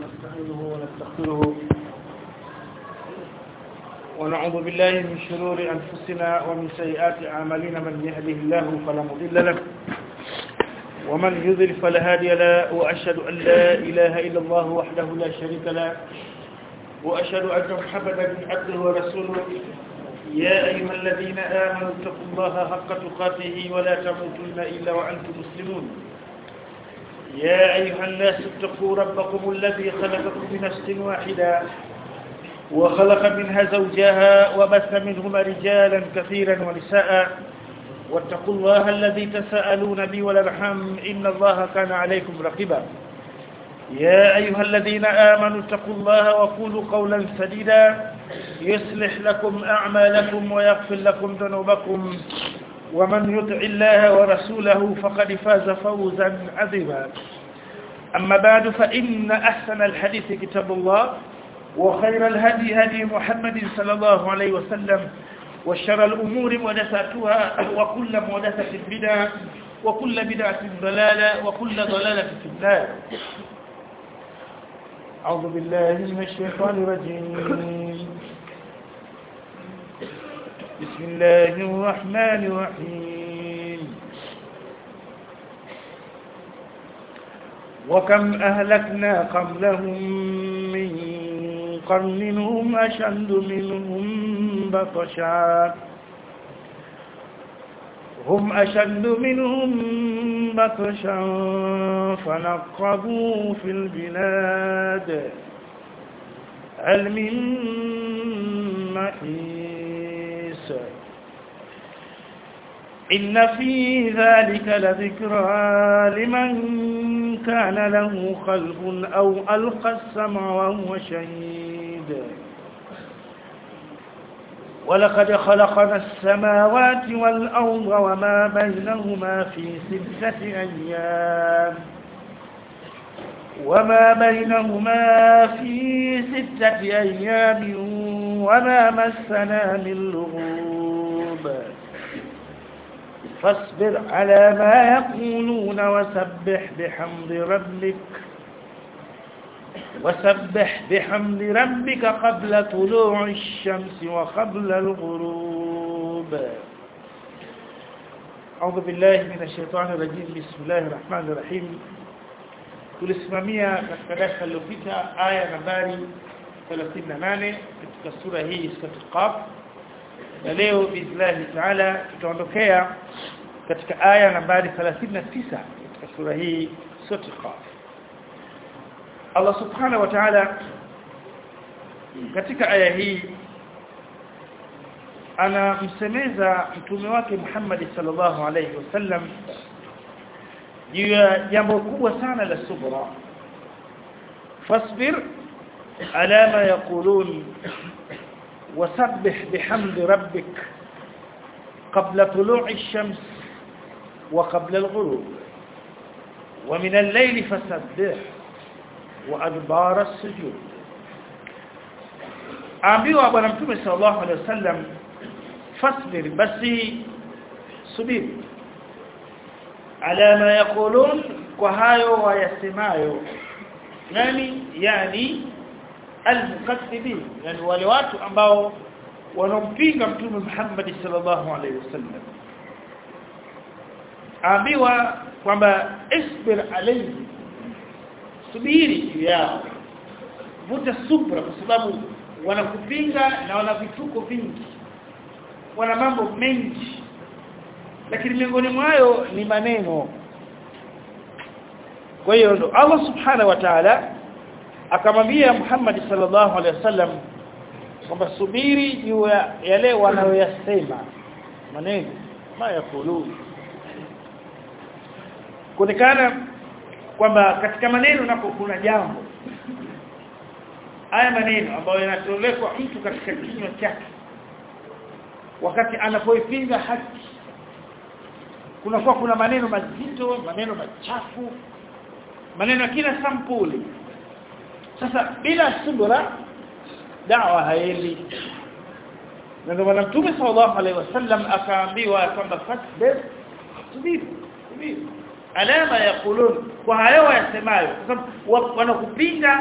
ونستعينه ونستغفره ونعوذ بالله من شرور أنفسنا ومن سيئات أعمالنا من يهده الله فلا مضل له ومن يضل فلا هادي له وأشهد أن لا إله إلا الله وحده لا شريك له وأشهد أن محمدا عبده ورسوله يا أيها الذين آمنوا اتقوا الله حق تقاته ولا تموتن إلا وأنتم مسلمون يا أيها الناس اتقوا ربكم الذي خلقكم من نفس واحدة وخلق منها زوجها وبث منهما رجالا كثيرا ونساء واتقوا الله الذي تساءلون به والارحام إن الله كان عليكم رقيبا يا أيها الذين آمنوا اتقوا الله وقولوا قولا سديدا يصلح لكم أعمالكم ويغفر لكم ذنوبكم ومن يطع الله ورسوله فقد فاز فوزا عظيما أما بعد فإن أحسن الحديث كتاب الله وخير الهدي هدي محمد صلى الله عليه وسلم وشر الأمور محدثاتها وكل محدثة بدعة وكل بدعة ضلالة وكل ضلالة في النار أعوذ بالله من الشيطان الرجيم بسم الله الرحمن الرحيم وكم أهلكنا قبلهم من قرن هم أشد منهم بطشا هم أشد منهم بطشا فنقبوا في البلاد هل من محيص إن في ذلك لذكرى لمن كان له قلب أو ألقى السمع وهو شهيد ولقد خلقنا السماوات والأرض وما بينهما في ستة أيام وما بينهما في ستة أيام وما مسنا من لغوب فاصبر على ما يقولون وسبح بحمد ربك وسبح بحمد ربك قبل طلوع الشمس وقبل الغروب أعوذ بالله من الشيطان الرجيم بسم الله الرحمن الرحيم tulisimamia katika darasa lililopita aya nambari 38 katika sura hii sura Qaf na leo biislahi taala tutaondokea katika aya nambari 39 katika sura hii sura Qaf Allah subhanahu wa ta'ala katika aya hii anamsemeza mtume wake Muhammad sallallahu alayhi wasallam juu ya jambo kubwa sana la subra fasbir ala ma yaqulun wasabbih bihamdi rabbik qabla tulu'i ash-shams wa qabla al-ghurub wa min al-layli fasabbih وادبار السجود ambiwa bwana mtume sallallahu alaihi wasallam fasbir basi subiri ala ma yaqulun kwa hayo wayasemayo nani yani almukaththibin yani wale watu ambao wanampinga mtume Muhammad sallallahu alaihi wasallam ambiwa kwamba isbir alayhi subiri juu yao vuta subra kwa sababu wanakupinga na wana vituko vingi wana mambo mengi lakini miongoni mwayo ni maneno kwa hiyo ndo Allah subhanahu wa ta'ala akamwambia Muhammad sallallahu alaihi wasallam kwamba subiri juu ya yale wanayoyasema maneno ma yakulu kuonekana kwamba katika maneno nako kuna jambo haya maneno ambayo yanatolekwa mtu katika kinywa chake wakati anapoipinga haki kunakuwa kuna maneno mazito maneno machafu maneno kila sampuli sasa bila subra dawa haendi na ndio mtume sallallahu alaihi wasallam akaambiwa kwamba fasbir subiri subiri alama yaqulun kwa hayo yasemayo kwa sababu wanakupinga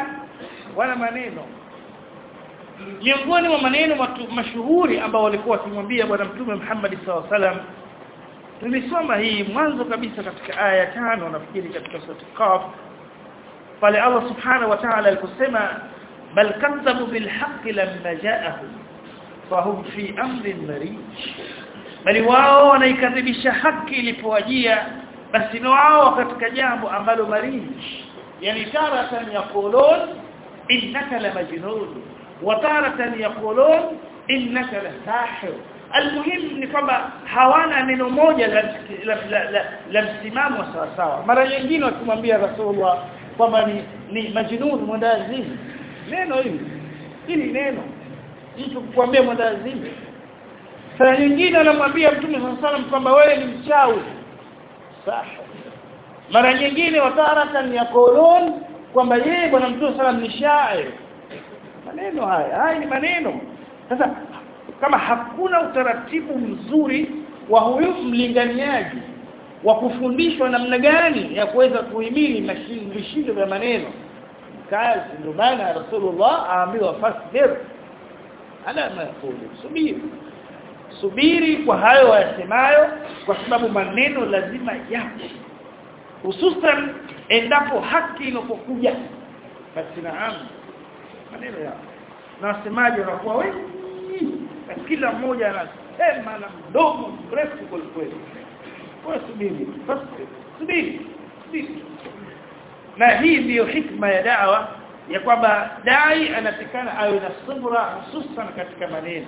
wana maneno miongoni mwa maneno mashuhuri ambao walikuwa wakimwambia bwana mtume Muhammad sallallahu alaihi wasallam tulisoma hii mwanzo kabisa katika aya ya tano nafikiri katika sura Qaf pale Allah subhanahu wa ta'ala aliposema bal kadzabu bil haqqi lamma ja'ahum fahum fi amrin marij bali wao wanaikadhibisha haki ilipowajia basi ni wao katika jambo ambalo marij yani taratan yaqulun innaka la majnun wa taratan yaqulun innaka la sahir almuhim ni kwamba hawana neno moja la la, la, la, la msimamo sawa sawa mara nyingine wakimwambia rasulullah kwamba ni ni majnun mwendazimu neno hili hili neno mtu kukwambia mwendazimu saa nyingine anamwambia mtume sallallahu kwamba wewe ni mchawi sawa mara nyingine wataratan yaqulun kwamba yeye bwana mtume sallallahu ni shair maneno haya haya ni maneno sasa kama hakuna utaratibu mzuri wa huyu mlinganiaji wa kufundishwa namna gani ya kuweza kuhimili vishindo vya maneno kazi ndio maana Rasulullah aambiwa fasbir ala ma yaqulu subiri subiri kwa hayo wayasemayo kwa sababu maneno lazima yapo hususan endapo haki inapokuja basi naam maneno yao na wasemaji wanakuwa wengi na kila mmoja anasema na mdomo mrefu kweli kweli kwa subiri fasbir subiri subiri na hii ndiyo hikma ya dawa ya kwamba dai anatikana awe na subra hususan katika maneno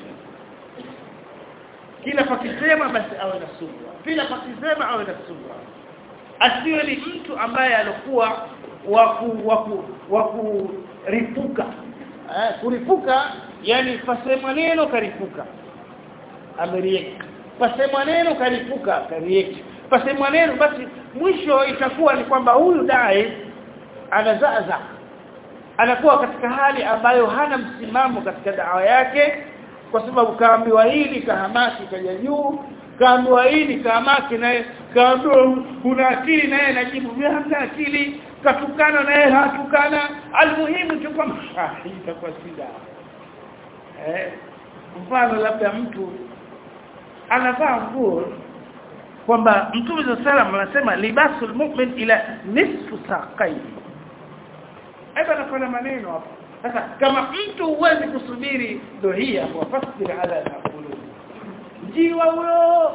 kila pakisema basi awe na subra kila pakisema awe na subra asiwe ni mtu ambaye alikuwa waku waku wakuripuka eh kuripuka yani pasema neno karipuka amerieki pasema neno karipuka karieki pasema neno basi mwisho itakuwa ni kwamba huyu dai anazaza anakuwa katika hali ambayo hana msimamo katika dawa yake kwa sababu kaambiwa hili kahamaki kaja juu kaambiwa hili kahamaki naye kaambiwa una akili naye anajibu hamna akili katukana naye hatukana almuhimu tu kwamba hii itakuwa shida eh mfano labda mtu anavaa nguo kwamba mtume wa sallam anasema libasul mu'min ila nisfu saqai hapa nakona maneno hapo sasa kama mtu huwezi kusubiri ndio hii hapo fasbir ala naqulu jiwa huyo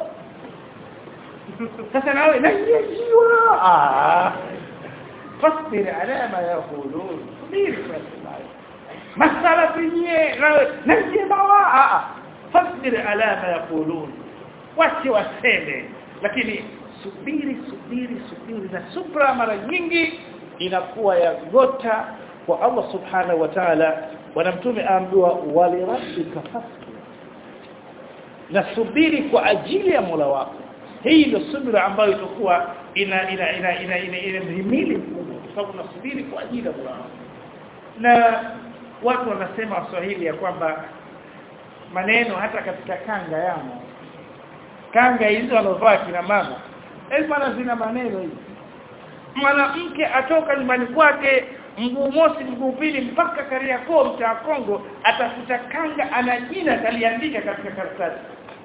sasa nawe na jiwa ah fasbir ala ma yaqulun subiri masala penye nawe na jiwa ah fasbir ala ma yaqulun wache waseme lakini subiri subiri subiri na subra mara nyingi inakuwa ya gota kwa Allah subhanahu wa ta'ala bwana mtume aambiwa walirabbika fasbir na subiri kwa ajili ya Mola wako hii ndio subira ambayo itakuwa ina ina ina ina ina, ina mhimili mkubwa kwa sababu unasubiri kwa ajili ya Mola wako na watu wanasema Waswahili ya kwamba maneno hata katika kanga yamo kanga hizo wanovaa kina mama maana zina maneno hizi mwanamke atoka nyumbani kwake mguu mosi mguu pili mpaka Kariakoo mtaa Kongo atafuta kanga ana jina kaliandika katika karatasi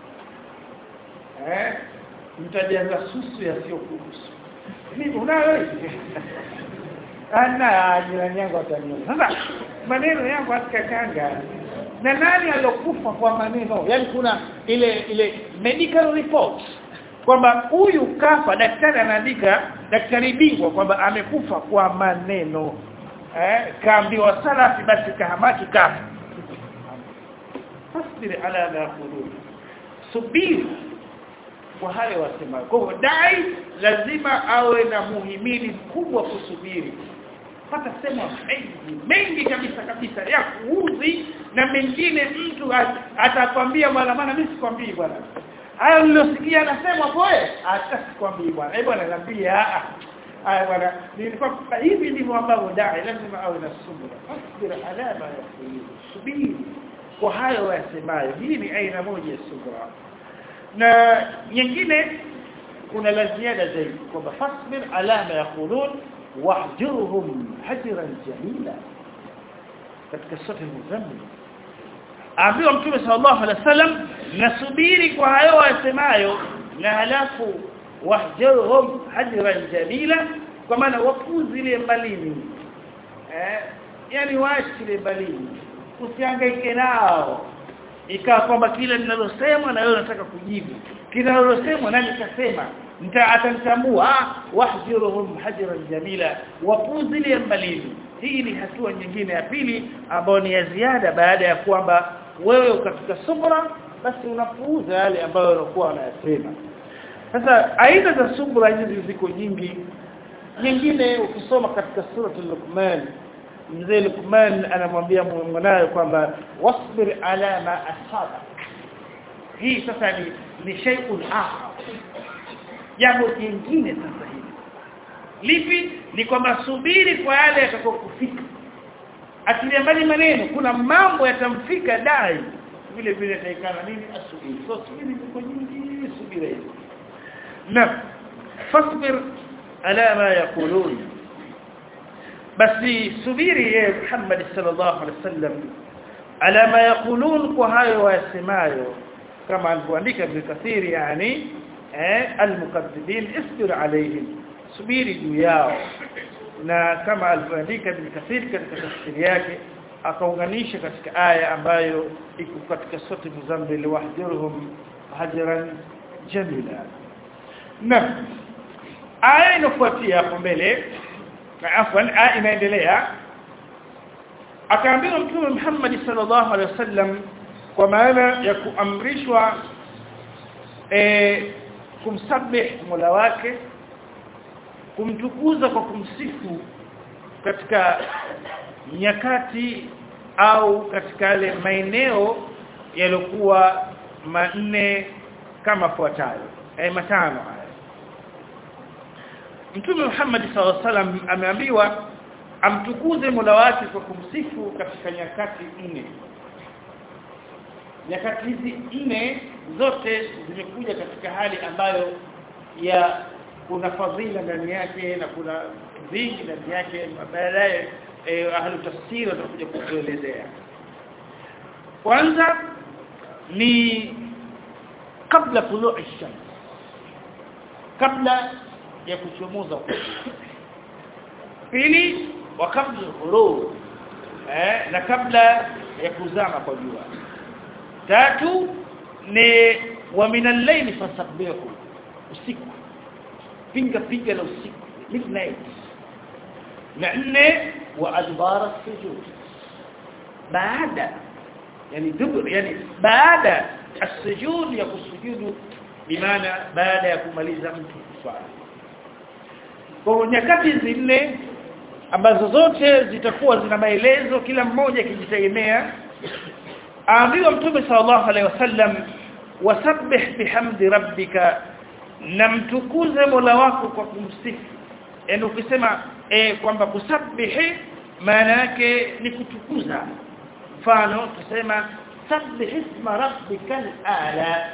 eh mtajaza susu yasiyokuhusu mimi unayo ana jirani yangu ataniona sasa maneno yangu katika kanga na nani alokufa kwa maneno yani kuna ile ile medical report kwamba huyu kafa daktari anaandika daktari bingwa kwamba amekufa kwa maneno eh kaambiwa salafi basi kahamaki kafa fasbir ala ma yaqulun subiri kwa hayo wasema kwa hivyo dai lazima awe na muhimili mkubwa kusubiri hata sema mengi mengi kabisa kabisa ya kuuzi na mengine mtu atakwambia bwana maana mimi sikwambii bwana hayo nilosikia anasema poe hata sikwambii bwana eh bwana niambia ah haya bwana nilikuwa hivi ndivyo ambavyo dai lazima awe na subira asbir ala ma yaqulu subiri kwa hayo yasemayo hii ni aina moja ya subira na nyingine kuna la ziada zaidi kwamba fasbir ala ma yaqulun wahjurhum hajran jamila katika sura al-muzammil ambiwa mtume sallallahu alaihi wasallam nasubiri kwa hayo wasemayo na halafu wahjurhum hajran jamila kwa maana wapuzile mbalini eh yani waachile mbalini usihangaike nao ikawa kwamba kile ninalosemwa na wewe unataka kujibu kile ninalosemwa nani kasema nita atanitambua wahjuruhum hajran jamila wapuzile mbalini hii ni hatua nyingine ya pili ambayo ni ya ziada baada ya kwamba wewe katika subra basi unapuuza yale ambayo unakuwa unayasema sasa aina za subra hizi ziko nyingi nyingine ukisoma katika suratul luqman mzee Luqman anamwambia mwanawe kwamba wasbir ala ma asaba hii sasa ni ni shay'un akhar jambo jingine sasa hivi lipi ni kwamba subiri kwa yale yatakayokufika akilia mbali maneno kuna mambo yatamfika dai vile vile taikana nini asubiri so subiri ziko nyingi subira hizo na fasbir ala ma yaqulun basi subiri ye Muhammad sallallahu alaihi wasallam ala ma yaqulun kwa hayo wasemayo kama alivyoandika Ibn Kathir yani eh almukaththibin isbir alaihim subiri juu yao na kama alivyoandika Ibn Kathir katika tafsiri yake akaunganisha katika aya ambayo iko katika sura Muzammil wahjurhum hajran jamila na aya inafuatia hapo mbele afwan aya inaendelea akaambiwa mtume Muhammad sallallahu alaihi wasallam kwa maana ya kuamrishwa e, kumsabih Mola wake kumtukuza kwa kumsifu katika nyakati au katika yale maeneo yaliokuwa manne kama fuatayo eh matano haya Mtume Muhammad sallallahu alaihi wasallam ameambiwa amtukuze Mola wake kwa kumsifu katika nyakati nne nyakati hizi nne zote zimekuja katika hali ambayo ya kuna fadhila ndani yake na kuna vingi ndani yake baadaye eh, ahlu tafsiri watakuja kutuelezea kwanza ni kabla tulu'i shams kabla ya kuchomoza pili wa kabla ghurub eh na kabla ya kuzama kwa jua tatu ni wa minal layli fasabbihu usiku pinga pinga la usiku midnight na nne wa adbara sujud baada yani dubur yani baada السجود ya kusujudu bimaana baada ya kumaliza mtu kuswali kwa nyakati hizi nne ambazo zote zitakuwa zina maelezo kila mmoja akijitegemea aambiwa mtume sallallahu alaihi wasallam wasabbih bihamdi rabbika na mtukuze Mola wako kwa kumsifu yani ukisema e, kwamba kusabbihi maana yake ni kutukuza mfano tusema sabbih isma rabbikal ala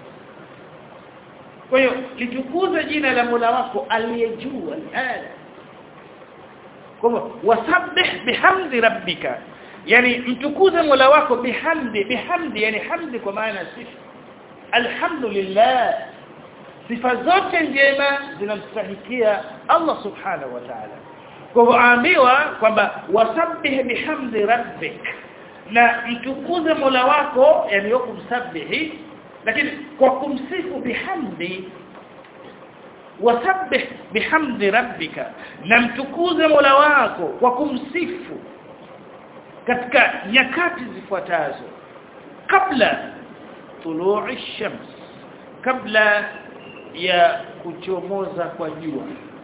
kwa hiyo litukuze jina la Mola wako aliyejua ala kwa hivyo wasabbih bihamdi rabbika yani mtukuze Mola wako bihamdi bihamdi yani hamdi kwa maana sifa alhamdulillah sifa zote njema zinamstahikia Allah subhanahu wa ta'ala kwa hivyo aambiwa kwamba wasabbih bihamdi rabbik na mtukuze Mola wako yani wako msabihi lakini kwa kumsifu bihamdi wasabbih bihamdi rabbika na mtukuze Mola wako kwa kumsifu katika nyakati zifuatazo kabla tulu'i shams kabla ya kuchomoza kwa jua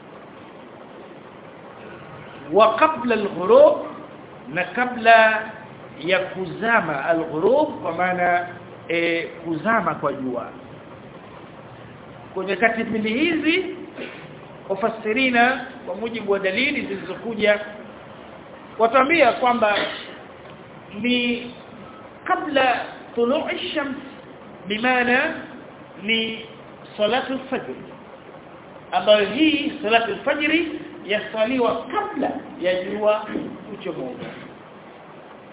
wa kabla al-ghurub na kabla ya kuzama al-ghurub kwa maana e, kuzama kwa jua kwa nyakati mbili hizi wafasirina kwa mujibu wa dalili zilizokuja watuambia kwamba ni kabla tulu'i shams bimaana ni salatu al-fajr ambayo hii salatu al-fajr yasaliwa kabla ya jua kuchomoza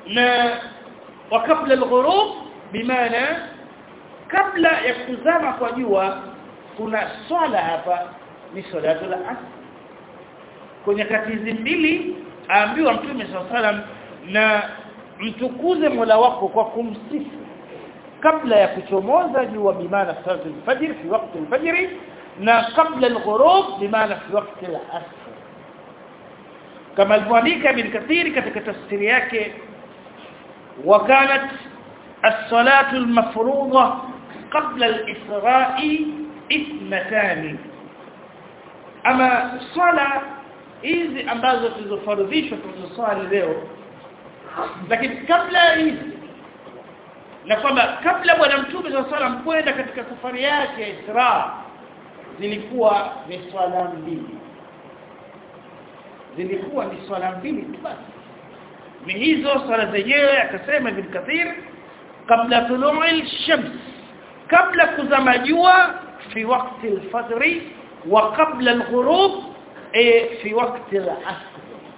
na wa kabla al-ghurub bimaana kabla ya kuzama kwa jua kuna swala hapa ni salatu al-asr kwenye kati hizi mbili aambiwa mtume sallam na mtukuze Mola wako kwa kumsifu kabla ya kuchomoza jua bimaana salatu al-fajr fi wakati al-fajr na kabla al-ghurub bimaana fi wakati al-asr kama alivyoandika ibn kathir katika tafsiri yake وكانت الصلاة المفروضة قبل الإسراء اثنتان أما صلاة hizi ambazo tulizofaradhishwa tulizosali leo lakini kabla hizi na kwamba kabla bwana mtume sallallahu alayhi kwenda katika safari yake ya Isra zilikuwa ni swala mbili zilikuwa ni swala mbili tu basi ni hizo swala zenyewe akasema ibn Kathir kabla tulu'i shams kabla kuzama jua fi wakati al-fajr wa kabla al-ghurub fi wakati al-asr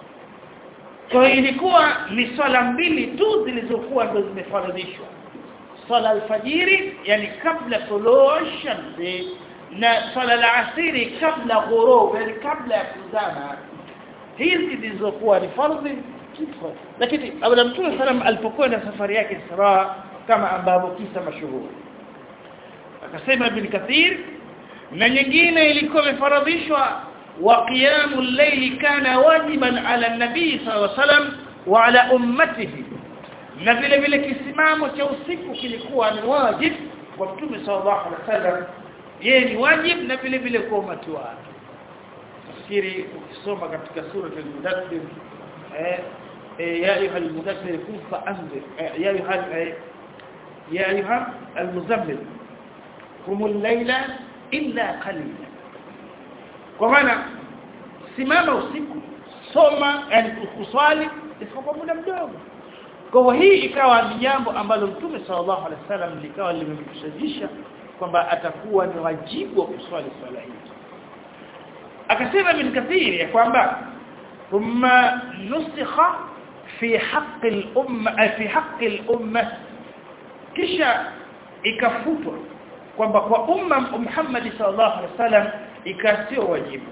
kwa ilikuwa ni swala mbili tu zilizokuwa ndo zimefaradhishwa swala al-fajiri yani kabla tulu'i shams na swala al-asiri kabla ghurub yani kabla ya kuzama hizi zilizokuwa ni fardhi kifo lakini Bwana Mtume sallam alipokwenda safari yake Isra kama ambavyo kisa mashuhuri akasema Ibn Kathir na nyingine ilikuwa imefaradhishwa wa qiyamul layli kana wajiban ala an-nabii sallallahu alayhi wasallam wa ala ummatihi na vile vile kisimamo cha usiku kilikuwa ni wajib kwa Mtume sallallahu alaihi wasallam yeye ni wajib na vile vile kwa umati wake nafikiri ukisoma katika sura al-mudaththir eh يا أيها المدثر قم فأنذر يا أيها يا أيها المزمل قم الليل إلا قليلا kwa maana simama usiku soma yani kuswali isipokuwa muda mdogo kwa hii ikawa ni jambo ambalo Mtume sallallahu alaihi wasallam likawa limemshajisha kwamba atakuwa ni wajibu wa kuswali swala hii akasema bin kathiri ya kwamba thumma nusikha في حق الأمة في حق الأمة kisha ikafutwa kwamba kwa umma Muhammad sallallahu alaihi wasallam ikasio wajibu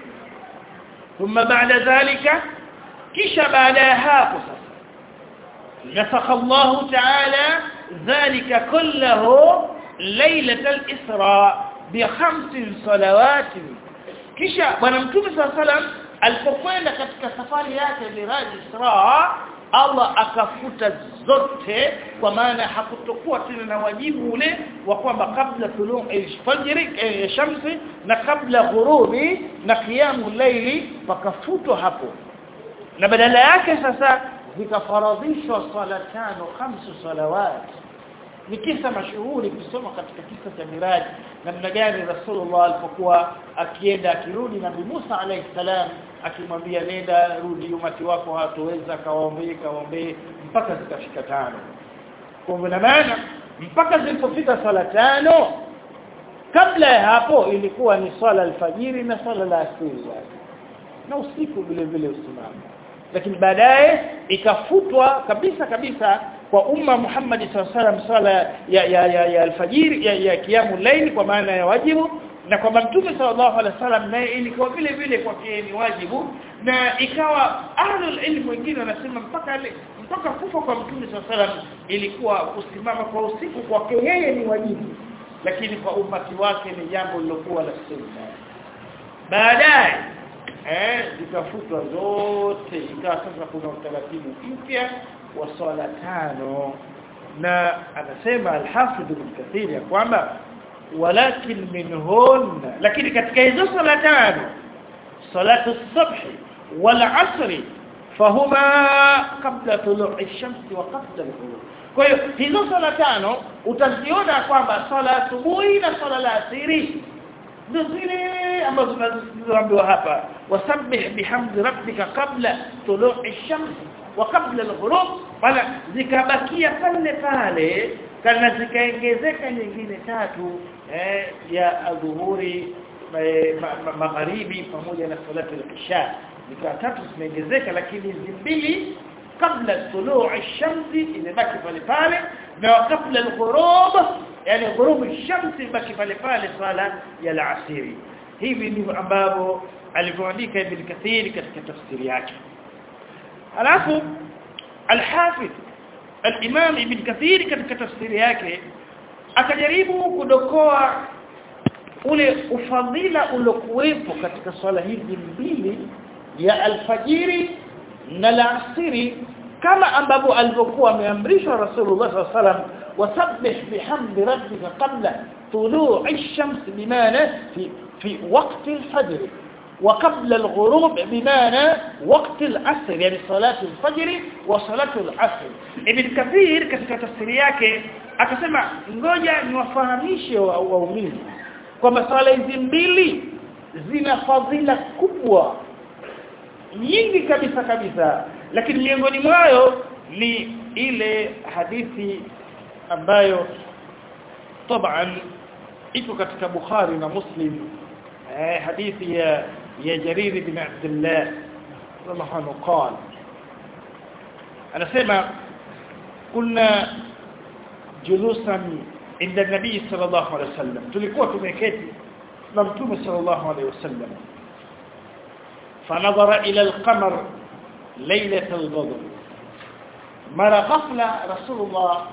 thumma baada dhalika kisha baada ya hapo sasa nasakha Allah ta'ala dhalika kullahu ليله الاسراء بخمس صلوات kisha bwana mtume sallallahu alaihi wasallam alipokwenda katika safari yake Miraj Isra Allah akafuta zote kwa maana hakutokuwa tena na wajibu ule wa kwamba kabla tuluu al-fajr eh, shamsi na kabla ghurubi na qiyamu layli pakafutwa hapo na badala yake sasa zikafaradhishwa sala tano khamsu salawat ni kisa mashuhuri kusoma katika kisa cha Miraj namna gani Rasulullah alipokuwa akienda akirudi Nabii Musa alayhi salam akimwambia nenda rudi umati wako hatoweza kawaombee kawaombee mpaka zikafika tano kwa maana mpaka zilipofika swala tano kabla ya hapo ilikuwa ni swala alfajiri na swala la asiri na usiku vile vile usimama lakini baadaye ikafutwa kabisa kabisa kwa umma Muhammad sallallahu sala ya ya ya, ya alfajiri ya, ya kiamu laili kwa maana ya wajibu na kwamba mtume sallallahu alaihi wasallam naye ilikuwa vile vile kwa ni wajibu na ikawa ahlul ilm wengine wanasema mpaka mpaka kufa kwa mtume sallallahu alaihi wasallam ilikuwa kusimama kwa usiku kwake yeye ni wajibu lakini kwa umati wake ni jambo lilokuwa la sunna baadaye eh zikafutwa zote ikawa sasa kuna utaratibu mpya wa swala tano na anasema al-Hafidh ibn Kathir ya kwamba walakin minhun lakini katika hizo swala tano salatu as-subh wal 'asr fahuma qabla tulu'i ash-shams wa qabla al-ghurub kwa hiyo hizo swala tano utaziona kwamba swala asubuhi na swala la asiri ndio zile ambazo tunazoambiwa hapa wasabbih bihamdi rabbika qabla tulu'i ash-shams wa qabla al-ghurub bala zikabakia pale pale kana zikaongezeka nyingine tatu eh, ya adhuhuri magharibi pamoja na salatu al-isha zikawa tatu zimeongezeka lakini hizi mbili kabla tuluu ash-shamsi imebaki pale pale na kabla al-ghurub yani ghurub ash-shamsi imebaki pale pale swala ya al-asiri hivi ndivyo ambavyo alivyoandika Ibn Kathir katika tafsiri yake alafu al-Hafidh al-Imam Ibn Kathir katika tafsiri yake akajaribu kudokoa ule ufadhila uliokuwepo katika swala hizi mbili ya alfajiri na alasiri kama ambavyo alivyokuwa ameamrishwa Rasulullah sallallahu alaihi wasallam wasabbih bihamdi rabbika qabla tulu'i ash-shams bimana fi في وقت الفجر وقبل الغروب بمعنى وقت العصر يعني صلاة الفجر وصلاة العصر ابن كثير katika tafsiri yake akasema ngoja niwafahamishe waumini kwamba swala hizi mbili zina fadhila kubwa nyingi kabisa kabisa lakini miongoni mwayo ni ile hadithi ambayo طبعا iko katika Bukhari na Muslim eh hadithi ya ya Jarir bin Abdullah radhiallahu anhu قال anasema kuna julusan inda nabii sallallahu alaihi wasallam tulikuwa tumeketi na mtume sallallahu alaihi wasallam فنظر إلى القمر ليلة البدر mara ghafla rasulullah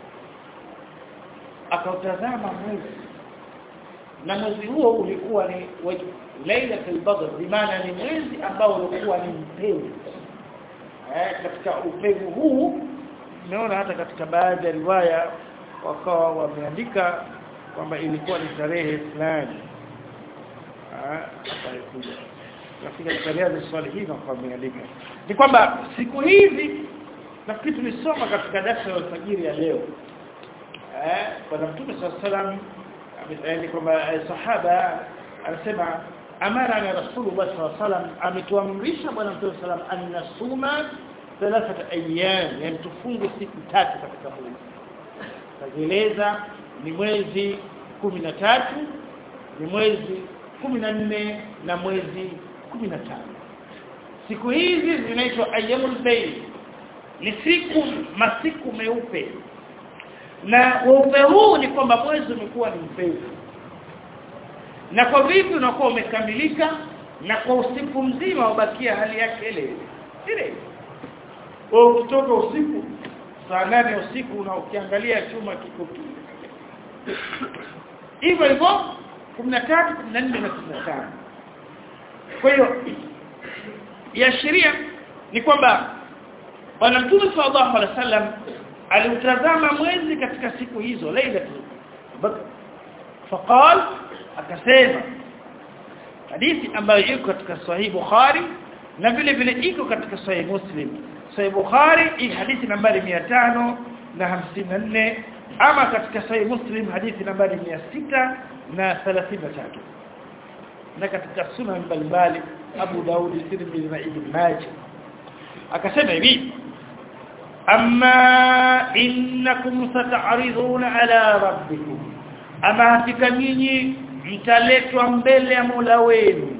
akautazama mwezi na mwezi huo ulikuwa ni lailatul badr bimaana ni mwezi ambao ulikuwa ni mpevu eh katika upevu huu tumeona hata katika baadhi ya riwaya wakawa wameandika kwamba ilikuwa ni tarehe fulani ah atakuja katika tarehe za swali hili kwa wameandika ni kwamba siku hizi nafikiri tulisoma katika darasa la alfajiri ya leo eh kwa mtume sallallahu alayhi kwamba sahaba anasema amara na rasulullah sallallahu alayhi ametuamrisha bwana mtume sallallahu alayhi wasallam annasuma thalathata ayyam yani tufunge siku tatu katika mwezi kazieleza ni mwezi 13 ni mwezi 14 na mwezi 15 siku hizi zinaitwa ayyamul bayt ni siku masiku meupe na weupe huu ni kwamba mwezi umekuwa ni mpevu na kwa vipi unakuwa umekamilika na kwa usiku mzima ubakia hali yake ile ile wewe ukitoka usiku saa nane usiku na ukiangalia chuma kiko hivyo hivyo 13 14 na 15 kwa hiyo ya sheria ni kwamba bwana mtume sallallahu alaihi wasallam aliutazama mwezi katika siku hizo lailatul badr faqal akasema hadithi ambayo iko katika sahih bukhari na vile vile iko katika sahih muslim sahih bukhari hii hadithi nambari 554 ama katika sahih muslim hadithi nambari 633 na katika sunan mbalimbali Abu Daud Tirmidhi na Ibn Majah akasema hivi amma innakum sata'riduna ala rabbikum ama hakika nyinyi mtaletwa mbele ya Mola wenu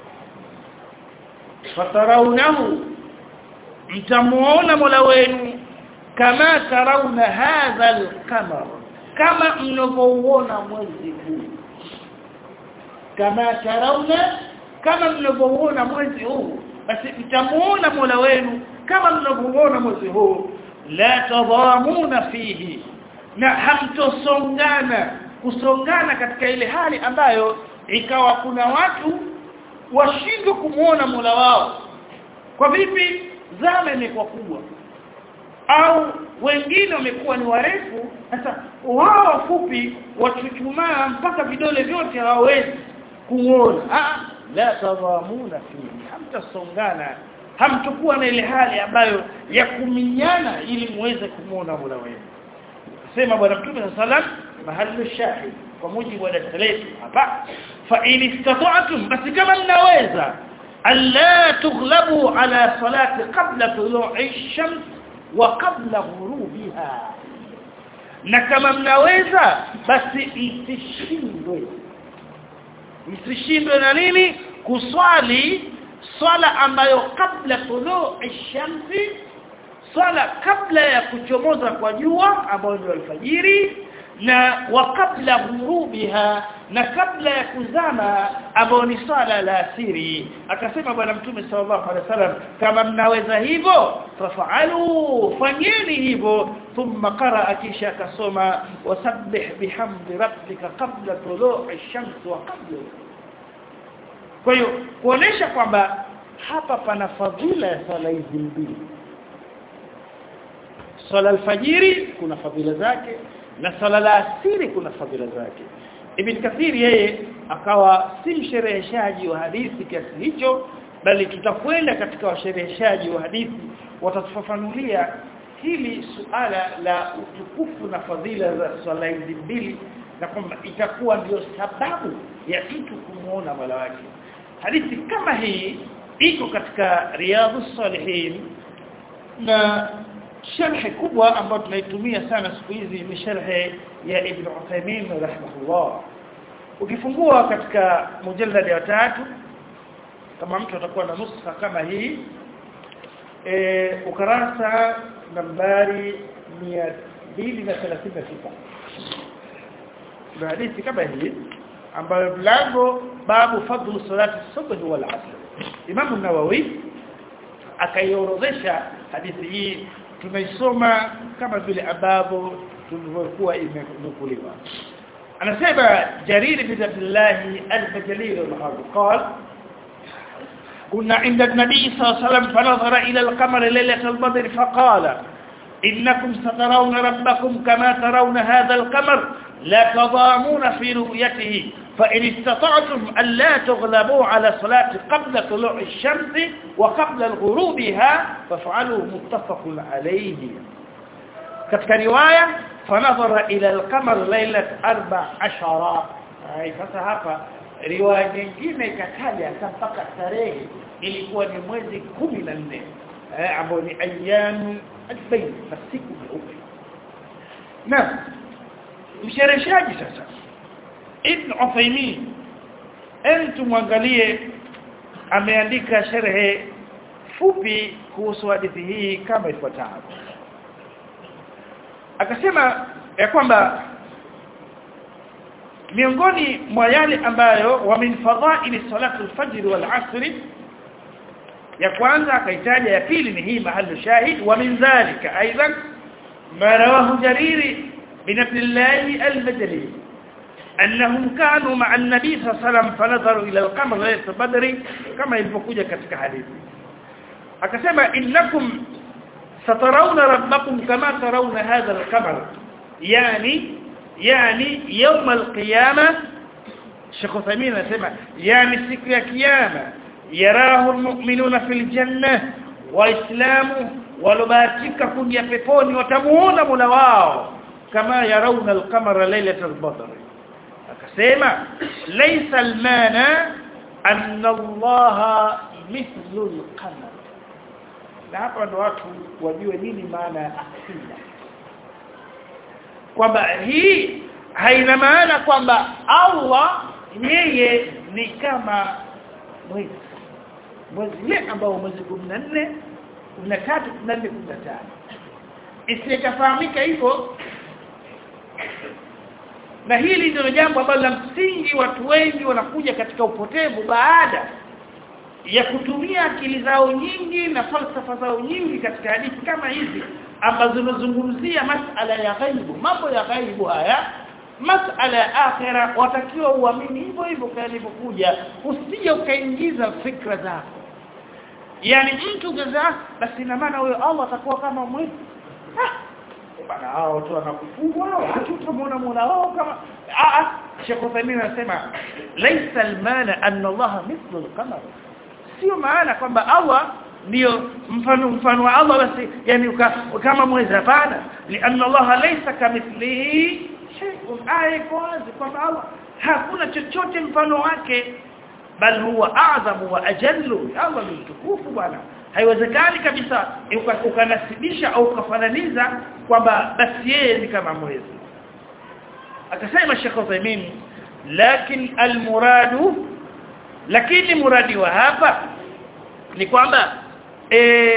fatarawnahu mtamuona Mola wenu kama tarawna hadha al-qamar kama mnavyoona mwezi huu kama tarawna kama mnavyoona mwezi huu basi mtamuona Mola wenu kama mnavyoona mwezi huu la tadhamuna fihi na hamtosongana kusongana katika ile hali ambayo ikawa kuna watu washindwe kumuona Mola wao kwa vipi zama imekuwa kubwa au wengine wamekuwa ni warefu sasa wao wafupi wachuchumaa mpaka vidole vyote hawawezi kuona ah la tadhamuna fihi hamtasongana hamtakuwa na ile hali ambayo ya kuminyana ili muweze kumuona Mola wenu sema bwana mtume sallam mahali shahid kwa mujibu wa dalili hapa fa in istata'tum basi kama mnaweza alla tughlabu ala salati qabla tulu'i ash-shams wa qabla ghurubiha na kama mnaweza basi msishindwe msishindwe na nini kuswali swala ambayo kabla tuluu ash-shamsi swala kabla ya kuchomoza kwa jua ambayo ndio alfajiri na wa kabla ghurubiha na kabla ya kuzama ambayo ni swala la asiri akasema bwana mtume sallallahu alaihi wasallam kama mnaweza hivyo fafaalu fanyeni hivyo thumma qaraa kisha akasoma wasabbih bihamdi rabbika qabla tulu'i ash-shams wa qabla kwa hiyo kuonesha kwamba hapa pana fadhila ya swala hizi mbili swala alfajiri kuna fadhila zake na swala la asiri kuna fadhila zake Ibn Kathir yeye akawa si mshereheshaji wa hadithi kiasi hicho bali tutakwenda katika washereheshaji wa hadithi watatufafanulia hili suala la utukufu na fadhila za swala hizi mbili na kwamba itakuwa ndio sababu ya mtu kumuona Mola wake hadithi kama hii iko katika riyadhus salihin na sharhi kubwa ambayo tunaitumia sana siku hizi ni sharhi ya Ibn Uthaymeen rahimahullah ukifungua katika mujallad ya tatu kama mtu atakuwa na nuskha kama hii e, ukarasa nambari 236 na hadithi kama hii ambayo mlango babu fadlu salati subhi wal asr Imam an-Nawawi akaiorodhesha hadithi hii tunaisoma kama vile ambavyo tulivyokuwa imenukuliwa anasema Jarir bin Abdullah al-Bajali al-Qal كنا عند النبي صلى الله عليه وسلم فنظر إلى القمر ليلة البدر فقال إنكم سترون ربكم كما ترون هذا القمر لا تضامون في رؤيته فإن استطعتم أن لا تغلبوا على صلاة قبل طلوع الشمس وقبل غروبها فافعلوا متفق عليه كتك رواية فنظر إلى القمر ليلة أربع عشر أي فتحفة riwaya nyingine ikataja mpaka tarehe ilikuwa ni mwezi 14 eh ambao ni ayyam albayt masiku meupe na mshereheshaji sasa Ibn Uthaymeen entu mwangalie ameandika sharhe fupi kuhusu hadithi hii kama ifuatavyo akasema ya kwamba miongoni mwa yale ambayo wa min fadha'il salatu al-fajr wal 'asr ya kwanza akaitaja ya pili ni hii mahali shahid wa min dhalika aidan ma rawahu jariri bin abdullah al-bajali annahum kanu ma'a an-nabi sallallahu alayhi wasallam fanadharu ila al-qamar laylat badr kama ilivyokuja katika hadithi akasema innakum satarawna rabbakum kama tarawna hadha al-qamar yani yani يوم القيامه Sheikh Uthaymeen anasema yani siku ya kiyama yarahu almu'minuna fil janna waislamu walobahatika kuja peponi watamuona Mola wao kama yarauna alqamara laylatal badr akasema laysa almana anna Allah mithlu alqamar na hapa ndo watu wajue nini maana ya akida kwamba hii haina maana kwamba Allah yeye ni kama mwezi mwezi ule ambao mwezi 14 13 14 15 isikafahamika hivyo na hili ndio jambo ambalo la msingi watu wengi wanakuja katika upotevu baada ya kutumia akili zao nyingi na falsafa zao nyingi katika hadithi kama hizi ambazo zinazungumzia masala ya ghaibu mambo ya ghaibu haya masala ya akhira watakiwa uamini hivyo hivyo kalivyokuja usije ukaingiza fikra zako yani mtu gaza basi ina maana huyo Allah atakuwa kama mwezi bana hao watu wanakufungwa watu utamwona Mola wao kama a a Sheikh Uthaymeen anasema laysa almana anna Allah mithlu alqamar sio maana kwamba Allah ndio mfano mfano wa Allah basi yani uka, kama mwezi hapana lianna Allah laysa kamithlihi shay'un ayko wazi kwamba Allah hakuna chochote mfano wake bal huwa a'zamu wa ajallu Allah ni mtukufu bwana haiwezekani kabisa ukanasibisha au ukafananiza kwamba basi yeye ni kama mwezi akasema Sheikh Uthaymeen lakin almuradu lakini muradi wa hapa ni kwamba e,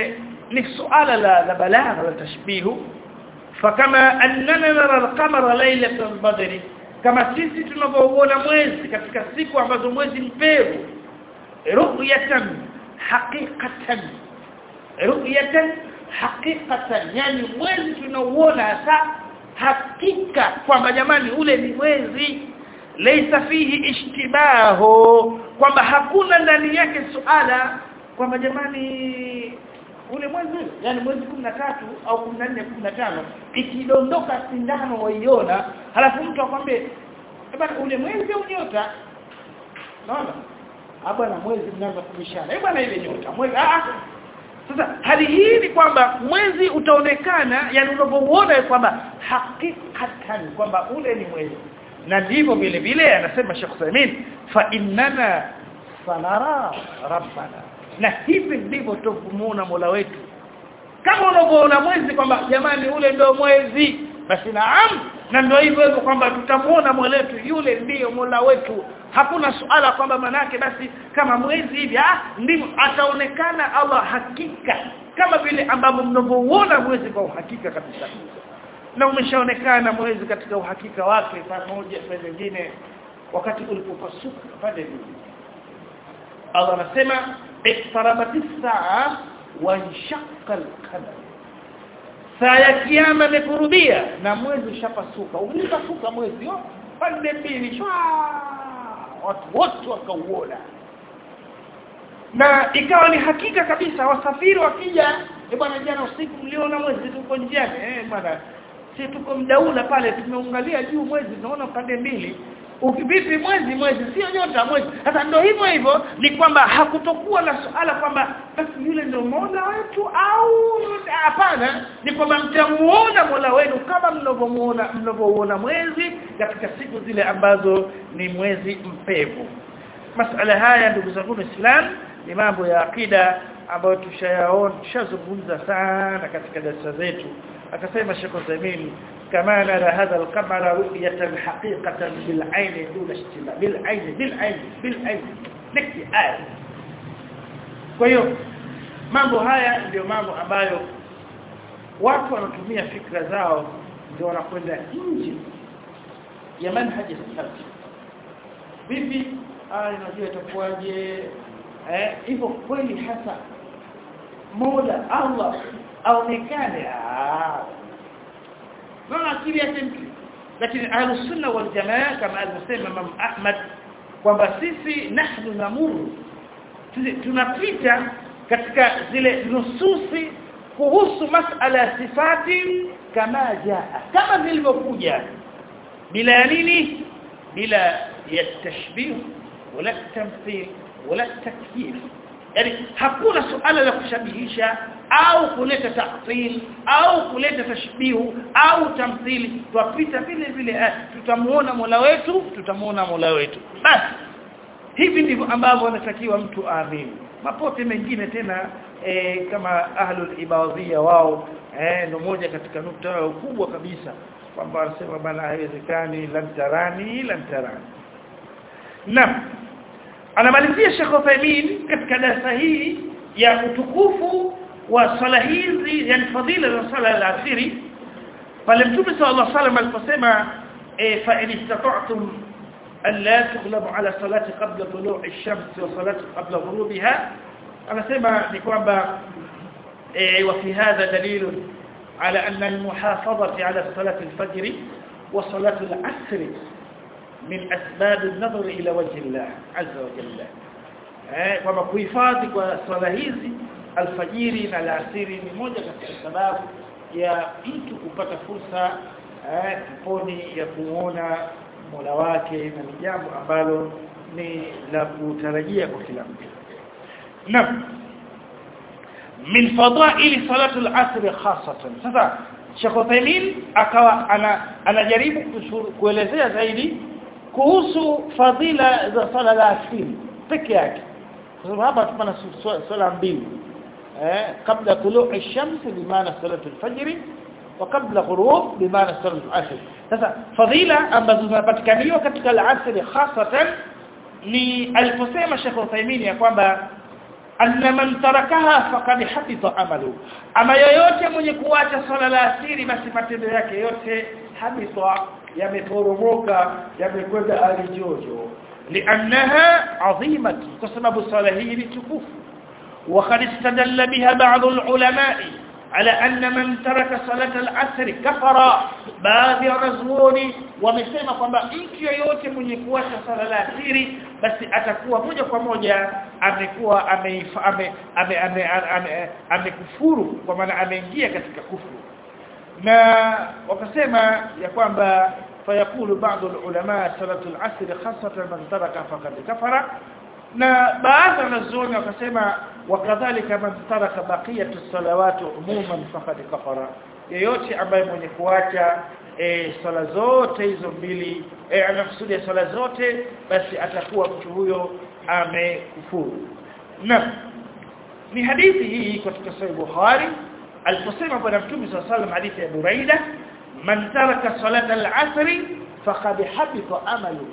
ni suala la, la balagha la tashbihu fakama annana nara al-qamara laylatal badri kama sisi tunavyoona mwezi katika siku ambazo mwezi mpevu ru'yatan haqiqatan ru'yatan haqiqatan yani mwezi tunauona hasa hakika kwamba jamani ule ni mwezi laysa fihi ishtibahu kwamba hakuna ndani yake suala kwamba jamani ule mwezi yani mwezi 13 au 14 15 ikidondoka sindano waiona halafu mtu akwambie bwana ule mwezi au nyota naona hapa na mwezi mnaanza kubishana eh bwana ile nyota mwezi ah sasa hali hii ni kwamba mwezi utaonekana yani unapouona kwamba hakikatan kwamba ule ni mwezi na ndivyo vile vile anasema Sheikh Samin fa innana sanara rabbana na hivi ndivyo tuvumuona Mola wetu kama unavyoona mwezi kwamba jamani ule ndio mwezi basi naam na ndio hivyo hivyo kwamba tutamuona Mola wetu yule ndiyo Mola wetu hakuna suala kwamba manake basi kama mwezi hivi ah ndivyo ataonekana Allah hakika kama vile ambavyo mnavyouona mwezi kwa uhakika kabisa na umeshaonekana mwezi katika uhakika wake pamoja na nyingine wakati ulipopasuka pale Allah anasema iqtarabatis saa wa inshaqqa al-qamar saa ya kiyama imekurubia na mwezi ushapasuka ulipasuka mwezi yo pande mbili shwa watu wote wakauona na ikawa ni hakika kabisa wasafiri wakija eh bwana jana usiku mliona mwezi tuko njiani eh bwana si tuko mdaula pale tumeungalia juu mwezi tunaona pande mbili ukivipi mwezi mwezi sio nyota mwezi sasa ndio hivyo hivyo ni kwamba hakutokuwa na suala kwamba basi yule ndio Mola wetu au hapana ni kwamba mtamuona Mola wenu kama mnavyomuona mnavyoona mwezi katika siku zile ambazo ni mwezi mpevu masala haya ndugu zangu Islam ni mambo ya akida ambayo tushayaona tushazungumza sana katika darasa zetu akasema Sheikh Uthaymeen kama nara hadha al-qamara ru'yatan haqiqatan bil 'ayn duna ishtiba bil 'ayn bil 'ayn bil 'ayn niki aya kwa hiyo mambo haya ndio mambo ambayo watu wanatumia fikra zao ndio wanakwenda nje ya manhaji salaf vipi ah unajua itakuwaje eh hivyo kweli hasa mola Allah aonekane ah na akili yake mtu lakini ahlus sunna wal jamaa kama alivyosema Imam Ahmad kwamba sisi nahnu namuru tunapita katika zile nususi kuhusu masala ya sifati kama jaa kama zilivyokuja bila ya nini bila ya tashbih wala tamthil wala takyif yani hakuna suala la kushabihisha au kuleta ta'til au kuleta tashbihu au tamthili twapita vile vile tutamuona Mola wetu tutamuona Mola wetu basi hivi ndivyo ambavyo anatakiwa mtu aamini mapote mengine tena e, kama ahlul ibadhia wao eh ndio moja katika nukta yao kubwa kabisa kwamba wanasema bana haiwezekani lantarani lantarani Naam anamalizia Sheikh Uthaymeen katika darasa hii ya utukufu wa swala hizi yani fadhila za swala ya asiri pale Mtume sallallahu alaihi wasallam aliposema fa in istata'tum an la tughlabu ala salati qabla tulu'i ash-shams wa salati qabla ghurubiha anasema ni kwamba wa fi hadha dalil على أن المحافظة على صلاة الفجر وصلاة العصر من أسباب النظر إلى وجه الله عز وجل kwamba kuhifadhi kwa swala hizi alfajiri na alasiri ni moja katika sababu ya mtu kupata fursa eh peponi ya kuona Mola wake na ni jambo ambalo ni la kutarajia kwa kila mtu. Naam. Min fadaili salatu al-asr khasatan. Sasa Sheikh Uthaymeen akawa ana anajaribu kuelezea zaidi kuhusu fadhila za sala la asiri peke yake. Kwa sababu hapa tupana swala mbili. Eh kabla tuluu ash-shams bimaana salatu al-fajr wa kabla ghurub bimaana salatu al-asr. Sasa fadhila ambazo zinapatikaniwa katika al-asr hasatan ni aliposema Sheikh Uthaymeen ya kwamba anna man tarakaha faqad habita amalu ama yoyote mwenye kuacha swala la asiri basi matendo yake yote habita yameporomoka yamekwenda alijojo liannaha azimatu kwa sababu swala hii ni tukufu وقد استدل بها بعض العلماء على أن من ترك صلاة العصر كفر baadhi ya wanazuoni wamesema kwamba mtu yeyote mwenye kuacha sala la asiri basi atakuwa moja kwa moja amekuwa amekufuru kwa maana ameingia katika kufuru na wakasema ya kwamba fayakulu baadhi ulama salatu al-asr khasatan man taraka faqad kafara na baadhi ya wanazuoni wakasema wakadhalika man taraka baqiyatu salawati umuman faqad kafara yeyote ambaye mwenye kuacha e, sala zote hizo mbili e, anakusudia sala zote basi atakuwa mtu huyo amekufuru na ni hadithi hii katika sahih Bukhari aliposema bwana mtume صلى الله عليه hadithi ya Buraida man taraka salata al-asr faqad habita amaluhu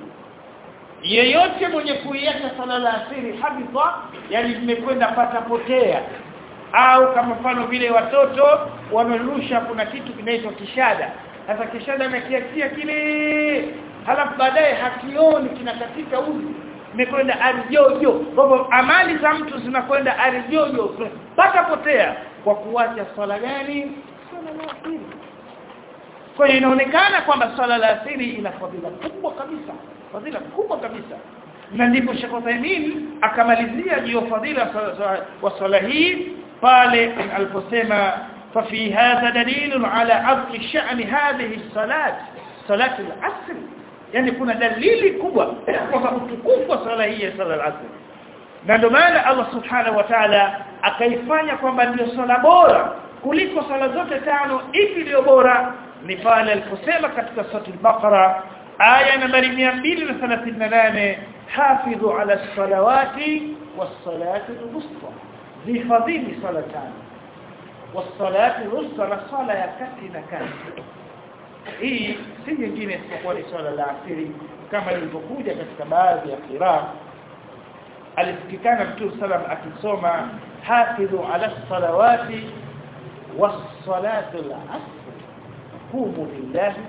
yeyote mwenye kuiacha sala la asiri habita yani zimekwenda pata potea au kama mfano vile watoto wanarusha kuna kitu kinaitwa kishada sasa kishada anakiachia kile halafu baadaye hakioni kinakatika uzi imekwenda arjojo kwa amali za mtu zinakwenda arjojo pata potea kwa kuacha swala gani swala la asiri kwa hiyo inaonekana kwamba swala la asiri ina fadhila kubwa kabisa fadhila kubwa kabisa na ndipo Sheikh Uthaymeen akamalizia juu fadhila wa swala hii pale aliposema ففي هذا دليل على عظم شأن هذه الصلاة صلاة العصر يعني kuna dalili kubwa kwa utukufu wa swala hii ya swala al-asr na ndio maana Allah subhanahu wa ta'ala akaifanya kwamba ndio swala bora kuliko swala zote tano ipi ndio bora ni pale aliposema katika sura al-Baqara aya nambari 238 hafidhu ala salawati was-salati al-wusta zifadhili sala tano was-salati al-wusta na sala ya kati na kati hii si nyingine isipokuwa ni swala la asiri kama ilivyokuja katika baadhi ya qiraa alisikikana mtume sallam akisoma hafidhu ala salawati was-salati al-asr qumu lillahi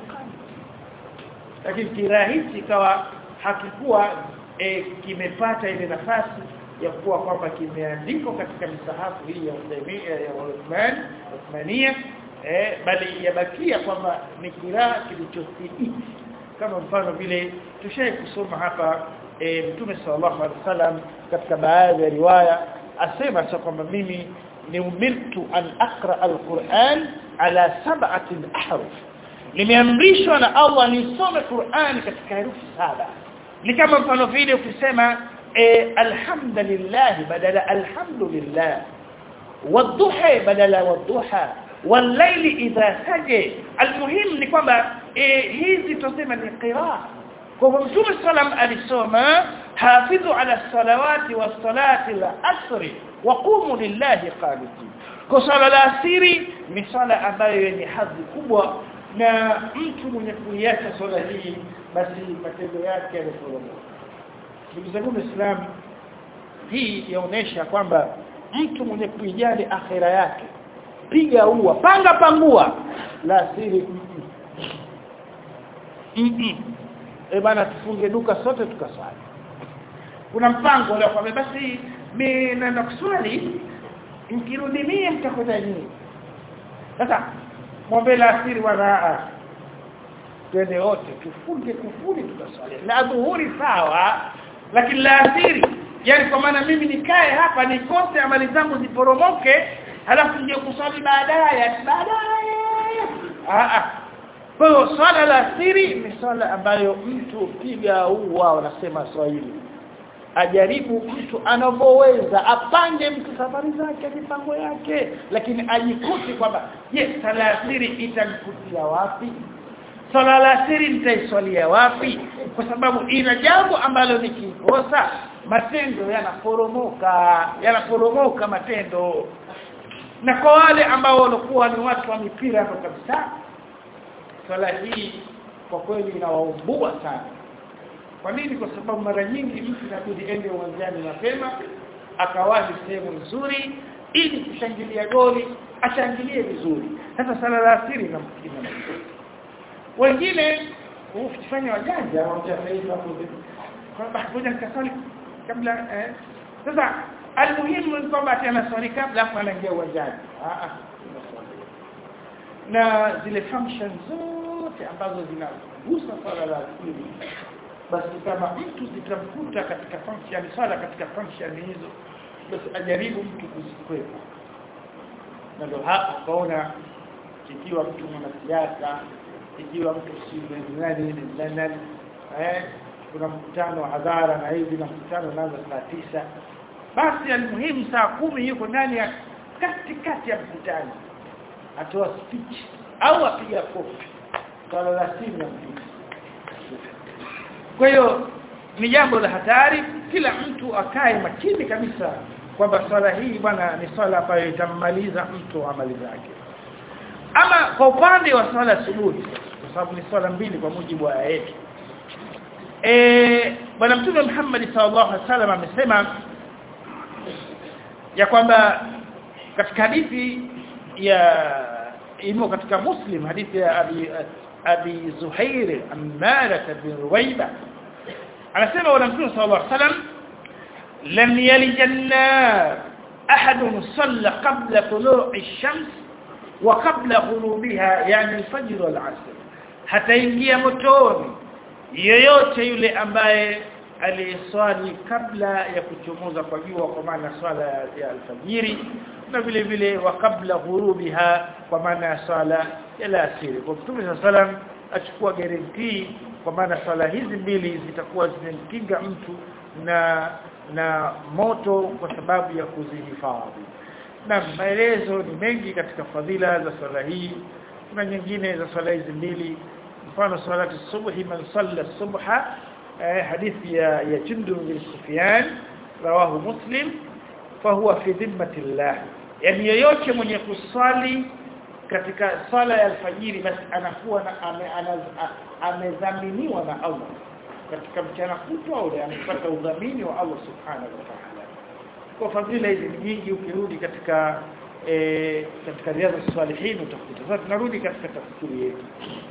lakini kirahisi kawa hakikuwa e, kimepata ile nafasi ya kuwa kwamba kimeandikwa katika misahafu hii ya Uthaymeen ya Uthman Uthmania eh bali yabakia kwamba ni kiraa kilichothibiti kama mfano vile tushai kusoma hapa e, Mtume sallallahu alaihi wasallam katika baadhi ya riwaya asema cha kwamba mimi ni umirtu an aqra alquran ala sab'ati ahruf nimeamrishwa na Allah nisome Qur'an katika herufi saba ni kama mfano vile ukisema e, alhamdulillah badala alhamdulillah wadhuha badala wadhuha والليل idha saje almuhim ni kwamba e, hizi tuseme ni qiraa kwa mtume sallam alisoma hafidhu ala salawati was salati al asri wa qumu lillahi qanitin kwa sala la asiri ni sala ambayo yenye hadhi kubwa na mtu mwenye kuiacha swala hii basi matendo yake yanaporomoka ndugu zangu waislamu hii yaonesha kwamba mtu mwenye kuijali akhira yake piga ua panga pangua la siri eh bana tufunge duka sote tukaswali kuna mpango leo kwa basi mimi naenda kuswali nikirudi mimi mtakwenda nyinyi sasa mwombe la asiri wana twende wote tufunge kufuri tukaswali la dhuhuri sawa lakini la asiri yani kwa maana mimi nikae hapa nikose amali zangu ziporomoke halafu nje kuswali baadaye baadaye ah ah kwa hiyo swala la asiri ni swala ambayo mtu piga huwa wanasema Swahili ajaribu mtu anavyoweza apange mtu safari zake mipango yake lakini ajikuti kwamba je sala asiri itanikutia wapi sala la asiri nitaiswalia wapi kwa sababu ina jambo ambalo nikikosa matendo yanaporomoka yanaporomoka matendo na kwa wale ambao walikuwa ni watu wa mipira hapo kabisa swala hii kwa kweli inawaumbua sana kwa nini kwa sababu mara nyingi mtu inabidi ende uwanjani mapema akawahi sehemu nzuri ili kushangilia goli ashangilie vizuri sasa sala la asiri na mkina wengine ufanye wajanja wachafaika hapo kwamba ngoja nikasali kabla eh sasa almuhimu ni kwamba tena swali kabla afu anaingia uwanjani ah ah na zile function zote ambazo zinagusa swala la asili basi kama mtu zitamkuta katika function swala katika function hizo basi ajaribu mtu kuzikwepa na ndio hapa kaona ikiwa mtu mwanasiasa ikiwa mtu si nani nani eh kuna mkutano wa hadhara na hivi na mkutano unaanza saa tisa basi almuhimu saa kumi yuko ndani ya katikati ya mkutano atoa speech au apiga kofi swala la simu ya mtu kwa hiyo ni jambo la hatari kila mtu akae makini kabisa kwamba swala hii bwana ni swala ambayo itammaliza mtu amali zake ama kwa upande wa swala subuhi kwa sababu ni swala mbili kwa mujibu wa aya yetu eh bwana mtume Muhammad sallallahu alaihi wasallam amesema ya kwamba katika hadithi ya imo katika muslim hadithi ya abi abi zuhair ammara bin ruwaiba anasema bwana mtume sallallahu alaihi wasallam lam yalij an-nar ahad salla qabla tulu'i ash-shams wa qabla ghurubiha yani al-fajr wal-'asr hataingia motoni yeyote yule ambaye aliyeswali kabla ya kuchomoza kwa jua kwa maana swala ya alfajiri na vile vile wa kabla ghurubiha kwa maana ya swala ya alasiri kwa Mtume sallam achukua guarantee kwa maana swala hizi mbili zitakuwa zimemkinga mtu na na moto kwa sababu ya kuzihifadhi na maelezo ni mengi katika fadhila za swala hii kuna nyingine za swala hizi mbili mfano salati subhi man salla subha hadithi ya ya Jundu bin Sufyan rawahu Muslim fahuwa fi dhimmati Allah yani yeyote mwenye kuswali katika sala ya alfajiri basi anakuwa na amedhaminiwa na Allah katika mchana kutwa ule amepata udhamini wa Allah subhanahu wa ta'ala kwa fadhila hizi ni nyingi ukirudi katika e, katika riadha salihin utakuta sasa tunarudi katika tafsiri yetu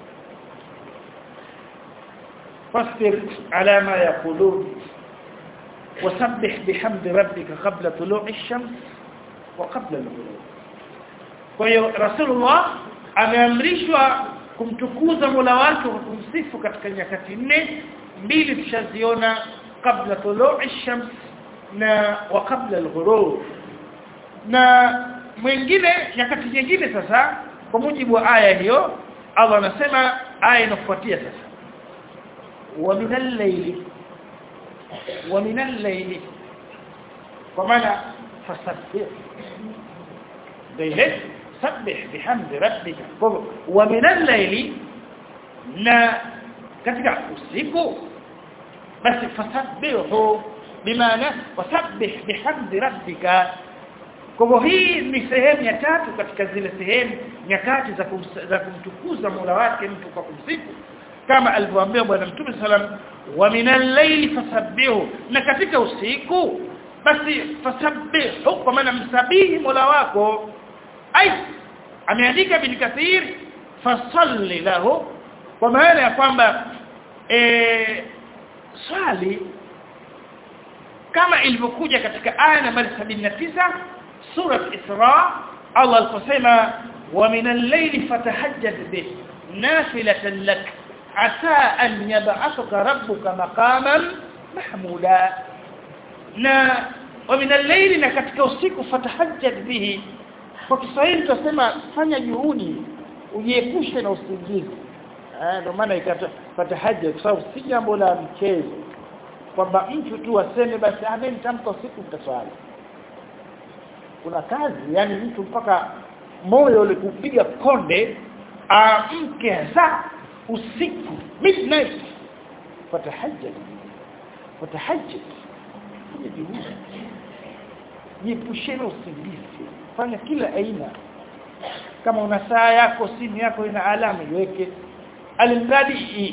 فاصبر على ما يقولون وسبح بحمد ربك قبل طلوع الشمس وقبل الغروب kwa hiyo rasulullah ameamrishwa kumtukuza Mola wake kwa kumsifu katika nyakati nne mbili tushaziona kabla tulu'i shams na wa kabla al-ghurub na mwingine nyakati nyingine sasa kwa mujibu wa aya hiyo Allah anasema aya inafuatia sasa ومن الليل ومن الليل ومعنى فسبح ليلة سبح بحمد ربك ومن الليل na katika usiku basi fasabbihu bimaana wasabbih bihamdi rabbika kwa hii ni sehemu ya tatu katika zile sehemu nyakati za za kumtukuza Mola wake mtu kwa kumsifu kama alivyoambia bwana mtume sallam wa minal layli fasabbihu na katika usiku basi fasabbihu kwa maana msabihi mola wako ai ameandika bin kathir fasalli lahu kwa maana ya kwamba eh swali kama ilivyokuja katika aya nambari 79 sura Isra Allah aliposema wa minal layli fatahajjad bih nafilatan lak asa an yab'athaka rabbuka maqaman mahmuda na wa min al-layli na katika usiku fatahajjad bihi kwa Kiswahili tunasema fanya juhudi ujiepushe na usingizi eh ndio maana ikata fatahajjad kwa sababu si jambo la mchezo kwamba mtu tu aseme basi amen nitamka usiku mtaswali kuna kazi yani mtu mpaka moyo ule kupiga konde amke hasa usiku midnight fatahajjad fatahajjad jiepusheni usingizi fanya kila aina kama una saa yako simu yako ina alama iweke alimradi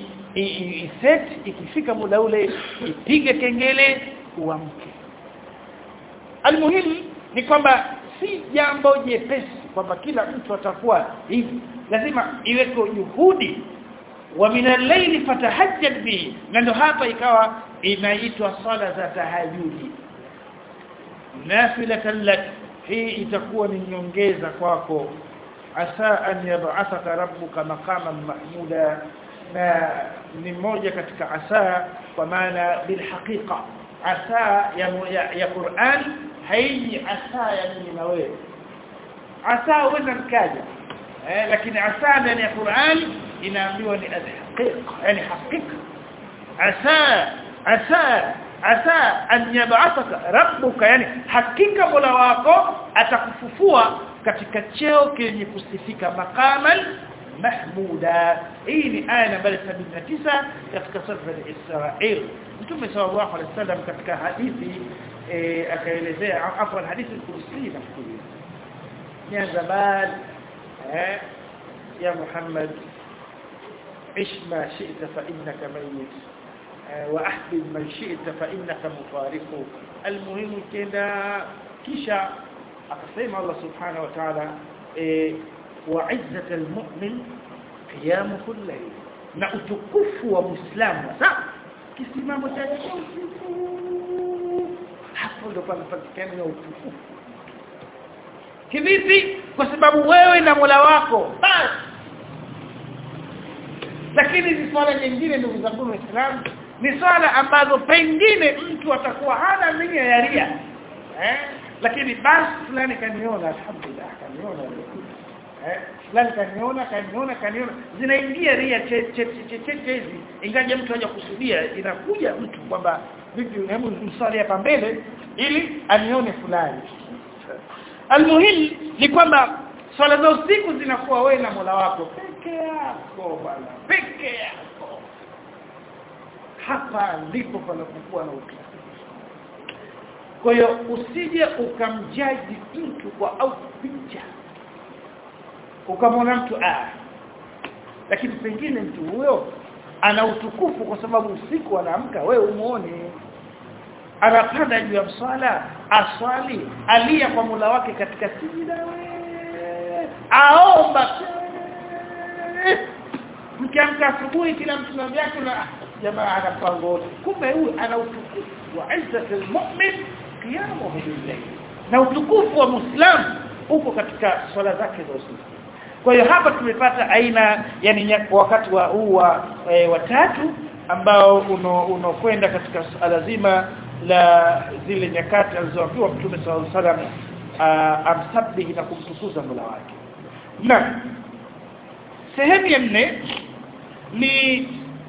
iset ikifika muda ule ipige kengele uamke almuhimu ni kwamba si jambo jepesi kwamba kila mtu atakuwa hivi lazima iweko juhudi wa min al-layli fatahajjad bihi na ndio hapa ikawa inaitwa sala za tahajjudi nafilatan lak hii itakuwa ni nyongeza kwako asa an yab'athaka rabbuka maqaman mahmuda na ni moja katika asa kwa maana bil haqiqa asa ya, ya, ya Qur'an haiji asa ya mimi na wewe asa huenda mkaja eh, lakini asa ndani ya Qur'an inaambiwa ni al-haqiqa yani hakika asa asa asa an yab'athaka rabbuka yani hakika mola wako atakufufua katika cheo kenye kusifika maqaman mahmuda hii ni aya nambari 79 katika sura al-Israil Mtume sallallahu alaihi wasallam katika hadithi eh, akaelezea afwan hadithi al-Qudsi nafikiri ya zaman eh, ya Muhammad ish ma shi'ta fa innaka mayyit wa ahbib man shi'ta fa innaka mufariqu almuhimu kenda kisha akasema Allah subhanahu wa ta'ala wa izzat almu'min qiyam kulli na utukufu wa muislamu sasa kisimamo cha hapo ndo panapatikana utukufu kivipi kwa sababu wewe na Mola wako basi lakini hizi swala nyingine ndugu zangu waislamu ni swala ambazo pengine mtu atakuwa hana nia ya ria eh lakini basi fulani kaniona alhamdulillah kaniona eh fulani kaniona kaniona kaniona zinaingia ria cheche cheche hizi ingaje mtu haja kusudia inakuja mtu kwamba vipi hebu msali hapa mbele ili anione fulani almuhim ni kwamba swala za usiku zinakuwa wewe na Mola wako peke yako bwana peke yako hapa ndipo panapokuwa na utulivu kwa hiyo usije ukamjaji mtu kwa au picha ukamwona mtu ah lakini pengine mtu huyo ana utukufu kwa sababu usiku anaamka wewe umuone anapanda juu ya mswala aswali alia kwa mula wake katika sijida aomba mkiamka asubuhi kila mtu na vyake na jamaa ana mpango wote kumbe huyu ana utukufu wa izzatul mu'min qiyamuhu billayl na utukufu wa muislamu uko katika swala zake za usiku kwa hiyo hapa tumepata aina yani wakati wa huu wa e, watatu ambao unakwenda uno katika swala zima la zile nyakati alizoambiwa Mtume sallallahu alaihi wasallam amsabihi na kumtukuza Mola wake. Na sehemu ya nne ni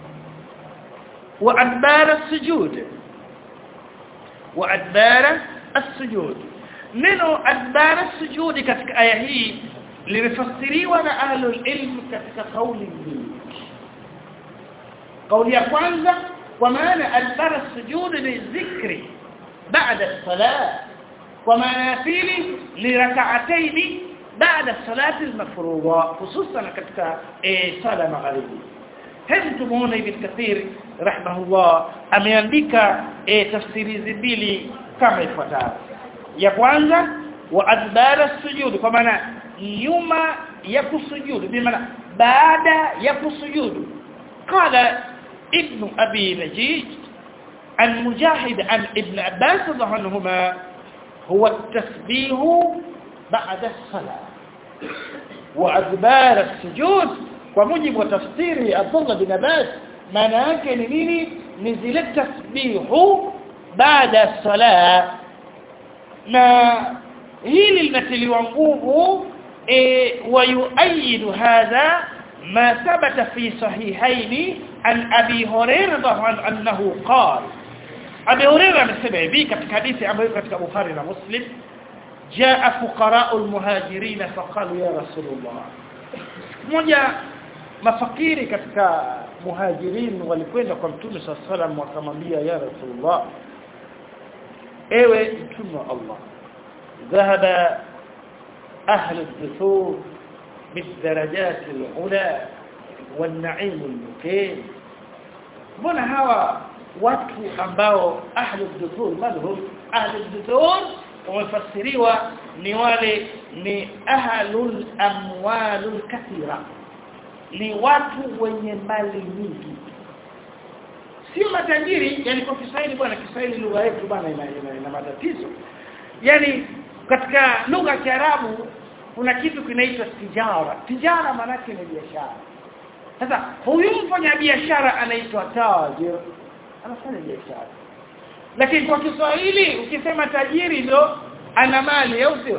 wa adbara sujud wa adbara as-sujud neno adbara sujudi katika aya hii limefasiriwa na ahlul ilm katika kauli mbili kauli ya kwanza kwa maana adbara sujud ni dhikri baada salat kwa maana ya pili ni rak'atayn baada salati al-mafruḍa hususan katika sala magharibi hebu tumuone ibn kathir rahimahullah ameandika tafsiri mbili kama ifuatavyo ya kwanza wa adbara sujud kwa maana nyuma ya kusujudu bi maana baada ya kusujudu qala ابن أبي نجيج عن مجاهد عن ابن عباس رضي عنهما هو التسبيح بعد الصلاة وأدبار السجود ومجب وتفسير عبد الله بن عباس maana yake ni nini ni zile tasbihu baada ya sala na hili linatiliwa nguvu e, wayuayidu hadha ما ثبت في صحيحين عن أبي هريرة أنه قال أبي هريرة مسمع بي كتك حديث أمريكا كتك بخاري ومسلم جاء فقراء المهاجرين فقالوا يا رسول الله moja mafakiri katika muhajirin walikwenda kwa mtume صلى الله عليه wakamwambia ya rasulullah ewe mtume wa Allah ذهب أهل الدثور بالدرجات العلى والنعيم المقيم mbona hawa watu ambao ahlu dhuthur madhhur ahlu dhuthur wamefasiriwa ni wale ni ahlul amwalul kathira ni watu wenye mali nyingi sio matajiri yani kwa Kiswahili bwana Kiswahili lugha yetu bwana ina, ina, ina matatizo yani katika lugha ya Kiarabu kuna kitu kinaitwa tijara tijara maana yake ni biashara sasa huyu mfanya biashara anaitwa tajir anafanya biashara lakini kwa Kiswahili ukisema tajiri ndo ana mali au sio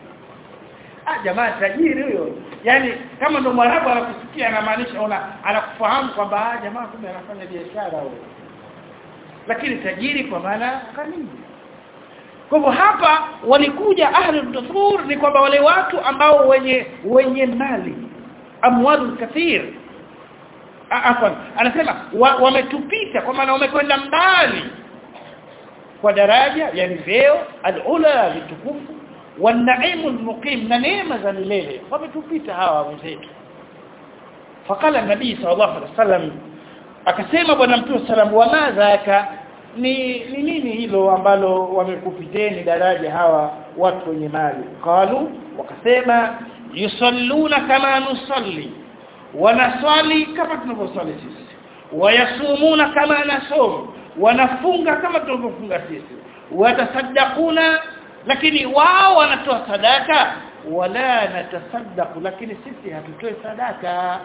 ah jamaa tajiri huyo yani kama ndo mwarabu anakusikia anamaanisha una anakufahamu kwamba ah jamaa kumbe anafanya biashara huyo lakini tajiri kwa maana kamili kwa hivyo hapa walikuja ahli dusur ni kwamba wale watu ambao wenye wenye mali amwalul kathir afwan anasema wametupita wa kwa maana wamekwenda mbali kwa daraja yani vyeo alula vitukufu والنعيم المقيم na neema za milele wametupita hawa wenzetu fakala nabii sallallahu alaihi wasallam akasema bwana mtume sallam wa madhaka ni ni nini hilo ambalo wamekupiteni daraja hawa watu wenye mali qalu wakasema yusalluna kama nusalli wanaswali kama tunavyoswali sisi wayasumuna kama nasum wanafunga kama tunavyofunga sisi watasaddaquna lakini wao wanatoa sadaka wala natasaddaqu lakini sisi hatutoi sadaka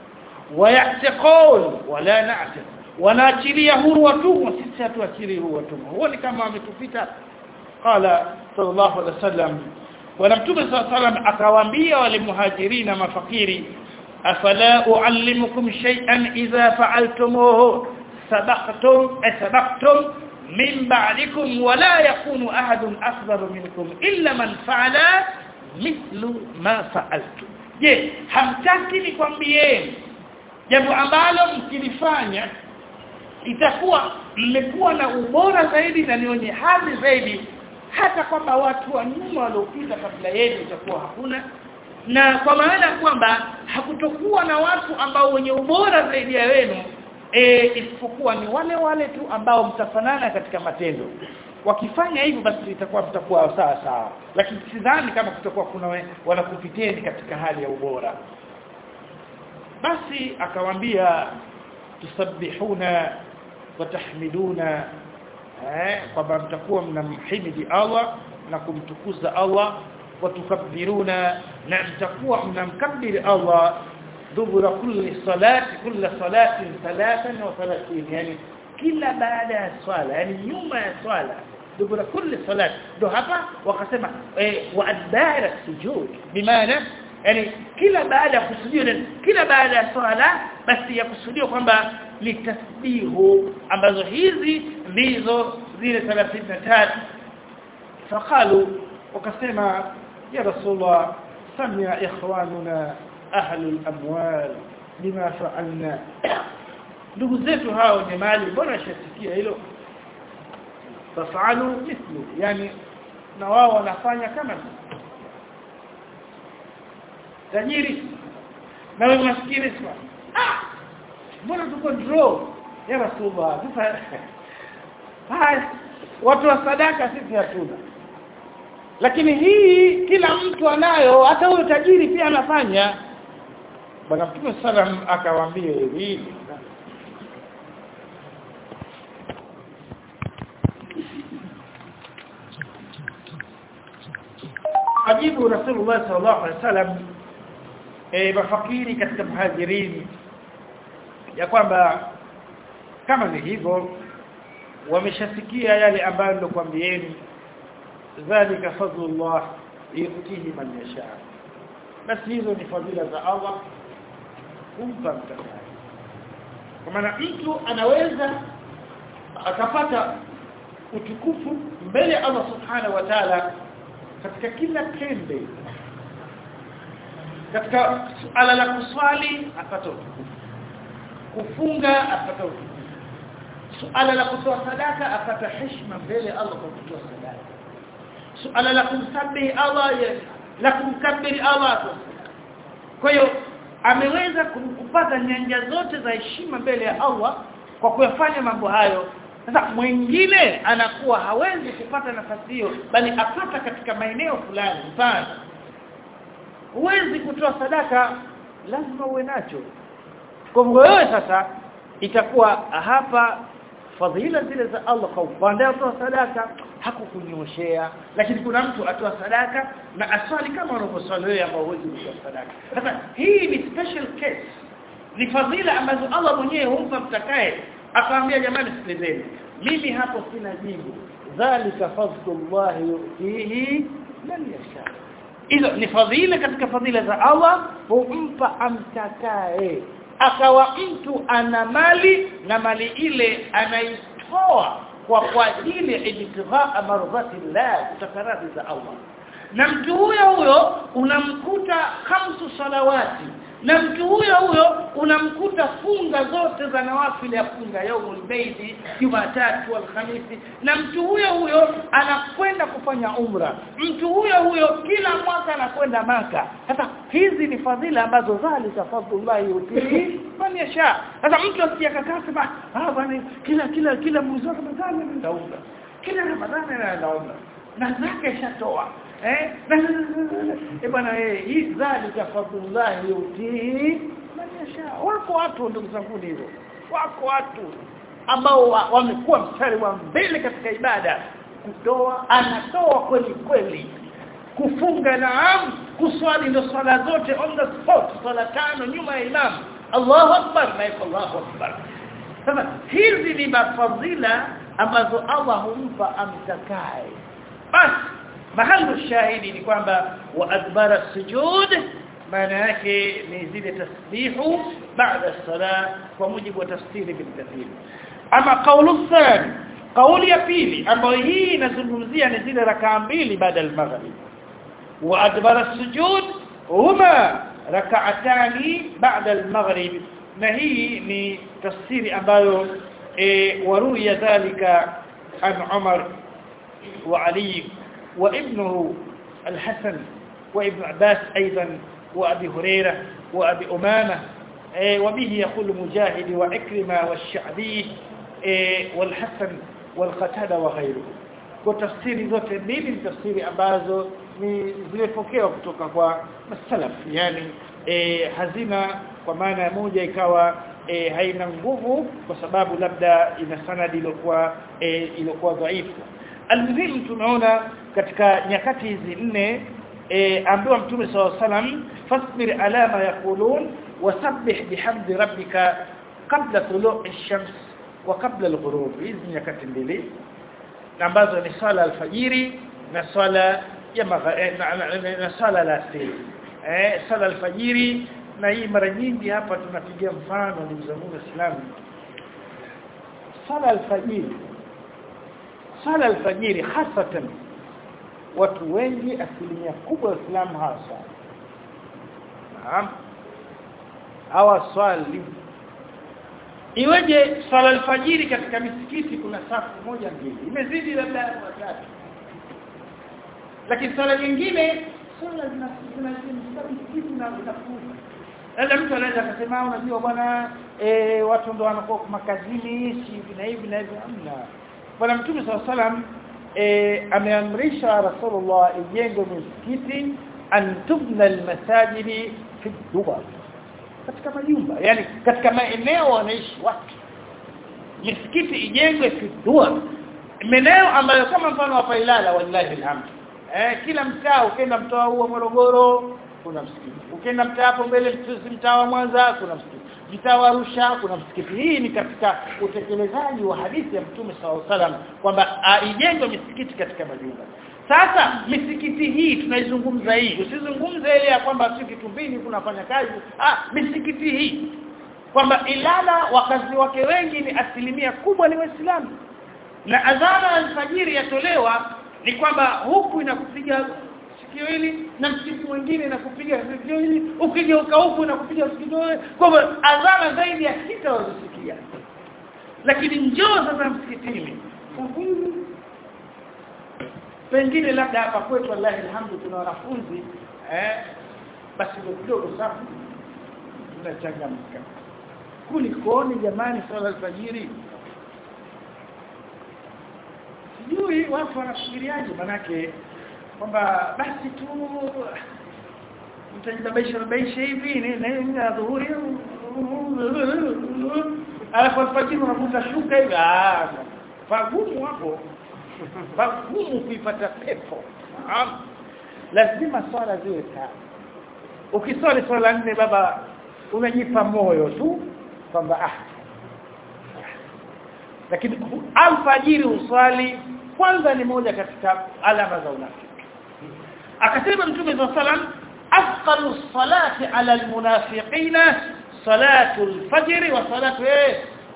wayatiqun wala na'tiq wanaachilia huru watumwa sisi hatuachili huru watumwa huo ni kama wametupita qala sallallahu alaihi wasallam bwana mtume sallallahu alaihi wasallam akawaambia wale muhajirina mafakiri afala uallimukum shay'an idha fa'altumuhu sabaqtum asbaqtum min ba'dikum wa la yakunu ahadun afdalu minkum illa man fa'ala mithlu ma fa'altum je hamtaki nikwambieni jambo ambalo mkilifanya itakuwa mmekuwa na ubora zaidi na ni wenye hadhi zaidi hata kwamba watu wa nyuma waliopita kabla yenu itakuwa hakuna na kwa maana kwamba hakutokuwa na watu ambao wenye ubora zaidi ya wenu e, isipokuwa ni wale wale tu ambao mtafanana katika matendo wakifanya hivyo basi itakuwa mtakuwa sawa sawa lakini sidhani kama kutakuwa kuna wanakupiteni katika hali ya ubora basi akawaambia tusabbihuna watahmiduna eh kwamba mtakuwa mnamhimidi Allah na kumtukuza Allah watukabbiruna na mtakuwa mnamkabbiri Allah dubura kulli salati kulli salatin 33 yani kila baada ya swala yani nyuma ya swala dubura kulli salati ndo hapa wakasema eh, wa adbara sujud bimaana yani kila baada ya kusujudia kila baada ya swala basi ya kusudia kwamba ni tasbihu ambazo hizi ndizo zile 33 faqalu wakasema ya rasulullah samia ikhwanuna ahli al-amwal bima fa'alna ndugu zetu hao wenye mali bora shasikia hilo fafalu mithlu yani na wao wanafanya kama tajiri na wewe maskini sana ah mbona tuko draw ya rasulullah sasa haya watu wa sadaka sisi hatuna lakini hii kila mtu anayo hata huyo tajiri pia anafanya bwana mtume sallam akawaambia hivi ajibu rasulullah sallallahu alaihi wasallam eh mafakiri katika muhajirini ya kwamba kama ni hivyo wameshasikia yale ambayo nilikwambieni dhalika fadlullah yutihi man yasha basi hizo ni fadhila za Allah kumpa mtakaye kwa maana mtu anaweza akapata utukufu mbele Allah subhanahu wa ta'ala katika kila tende katika suala la kuswali apata utukufu kufunga apata utukufu suala la kutoa sadaka apata heshima mbele Allah kwa kutoa sadaka suala la kumsabihi Allah la kumkabiri Allah kwa hiyo ameweza kupata nyanja zote za heshima mbele ya Allah kwa kuyafanya mambo hayo sasa mwingine anakuwa hawezi kupata nafasi hiyo bali apata katika maeneo fulani mfano huwezi kutoa sadaka lazima uwe nacho kwa hivyo wewe sasa itakuwa hapa fadhila zile za Allah kwa upande wa sadaka hakukunyoshea lakini kuna mtu atoa sadaka na aswali kama unavyoswali wewe ambao huwezi kutoa sadaka sasa hii ni special case ni fadhila ambazo Allah mwenyewe humpa mtakaye akamwambia jamani sikilizeni mimi hapo sina jibu dhalika fadlullah yutihi man yasha hizo ni fadhila katika fadhila za Allah humpa amtakaye akawa mtu ana mali na mali ile anaitoa kwa kwa ajili ya ibtighaa mardhati Allah kutakaradi za Allah na mtu huyo huyo unamkuta khamsu salawati na mtu huyo huyo unamkuta funga zote za nawafili ya funga yaumul baidi Jumatatu alhamisi na mtu huyo huyo anakwenda kufanya umra mtu huyo huyo kila mwaka anakwenda maka sasa hizi ni fadhila ambazo zalika fadlullah yutii man yasha sasa mtu asiyakakaa sema ah bwana kila kila kila mwezi wa Ramadhani nitaunga kila Ramadhani anaomba na zake shatoa eh eh bwana eh hii dhalika fadlullah yutii man yasha wako watu ndugu zangu hivyo wako watu ambao wamekuwa wa mstari wa mbele katika ibada kutoa anatoa kweli kweli kufunga naam kuswali ndo swala zote on the spot swala tano nyuma ya imam Allahu akbar na Allahu akbar sasa hizi ni mafadhila ambazo Allah humpa amtakaye basi mahali shahidi ni kwamba wa adbara sujud maana yake ni zile tasbihu baada sala kwa mujibu wa tafsiri bin kathir ama kaulu thani kauli ya pili ambayo hii inazungumzia ni zile rakaa mbili baada al-maghrib wa adbara sujud huma rak'atani baada al-maghrib na hii ni tafsiri ambayo e, waruya dhalika an Umar wa Ali وابنه الحسن وابن عباس أيضا وأبي هريرة وأبي أمامة وبه يقول مجاهد وعكرمة والشعبي والحسن والقتادة وغيره وتفسير zote mbili ni tafsiri ambazo ni zimepokewa kutoka kwa masalaf yani e, hazina kwa maana moja ikawa e, haina nguvu kwa sababu labda ina sanadi iliyokuwa e, iliyokuwa dhaifu almuhimu tunaona katika nyakati hizi nne e, ambiwa mtume SAW salam fasbir ala ma yaqulun wasabbih bihamdi rabbika qabla tulu'i ash-shams wa qabla al-ghurub hizi nyakati mbili ambazo ni swala alfajiri na swala ya na, na swala alasiri eh swala alfajiri na hii mara nyingi hapa tunapigia mfano ndugu zangu waislamu swala alfajiri swala alfajiri hasatan watu wengi asilimia kubwa wa Uislamu hasa naam hawa swali iweje swala alfajiri katika misikiti kuna safu moja mbili imezidi labda watatu lakini swala nyingine swala zina misikiti na zinafuta labda mtu anaweza akasema unajua bwana eh watu ndo wanakuwa makazini hivi na hivi na hivi hamna bwana mtume swalla salam e, ameamrisha rasulullah ijengwe misikiti an tubna almasajidi fi dubar katika majumba yani katika maeneo wanaishi watu misikiti ijengwe fi dubar maeneo ambayo kama mfano hapa Ilala wallahi alhamd eh kila mtaa ukienda mtaa huo Morogoro kuna msikiti ukienda mtaa hapo mbele mtaa wa Mwanza kuna msikiti mtaa wa Arusha kuna msikiti hii ni katika utekelezaji wa hadithi ya Mtume SAW kwamba ijengwe misikiti katika majumba sasa misikiti hii tunaizungumza hii usizungumze ile ya kwamba si kitumbini kunafanya kazi ah misikiti hii kwamba Ilala wakazi wake wengi ni asilimia kubwa ni waislamu na adhana alfajiri yatolewa ni kwamba huku inakupiga sikio hili na msikiti mwingine inakupiga sikio hili ukigeuka huku inakupiga sikio hili kwa hivyo adhana zaidi ya sita wazisikia lakini njoo sasa msikitini pengine labda hapa kwetu wallahi alhamdu tuna wanafunzi eh basi kidogo sana tunachangamka kulikoni jamani swala alfajiri sijui watu wanafikiriaje manake kwamba basi tu mtajibabaisha babaisha hivi ni na dhuhuri alafu alfajiri unakuta shuka hivi ah pagumu hapo pagumu kuipata pepo lazima swala ziwe tano ukiswali swala nne baba unajipa moyo tu kwamba ah lakini alfajiri uswali kwanza ni moja katika alama za unafiki akasema mtume صلى الله عليه أثقل الصلاة على المنافقين صلاة الفجر وصلاة ايه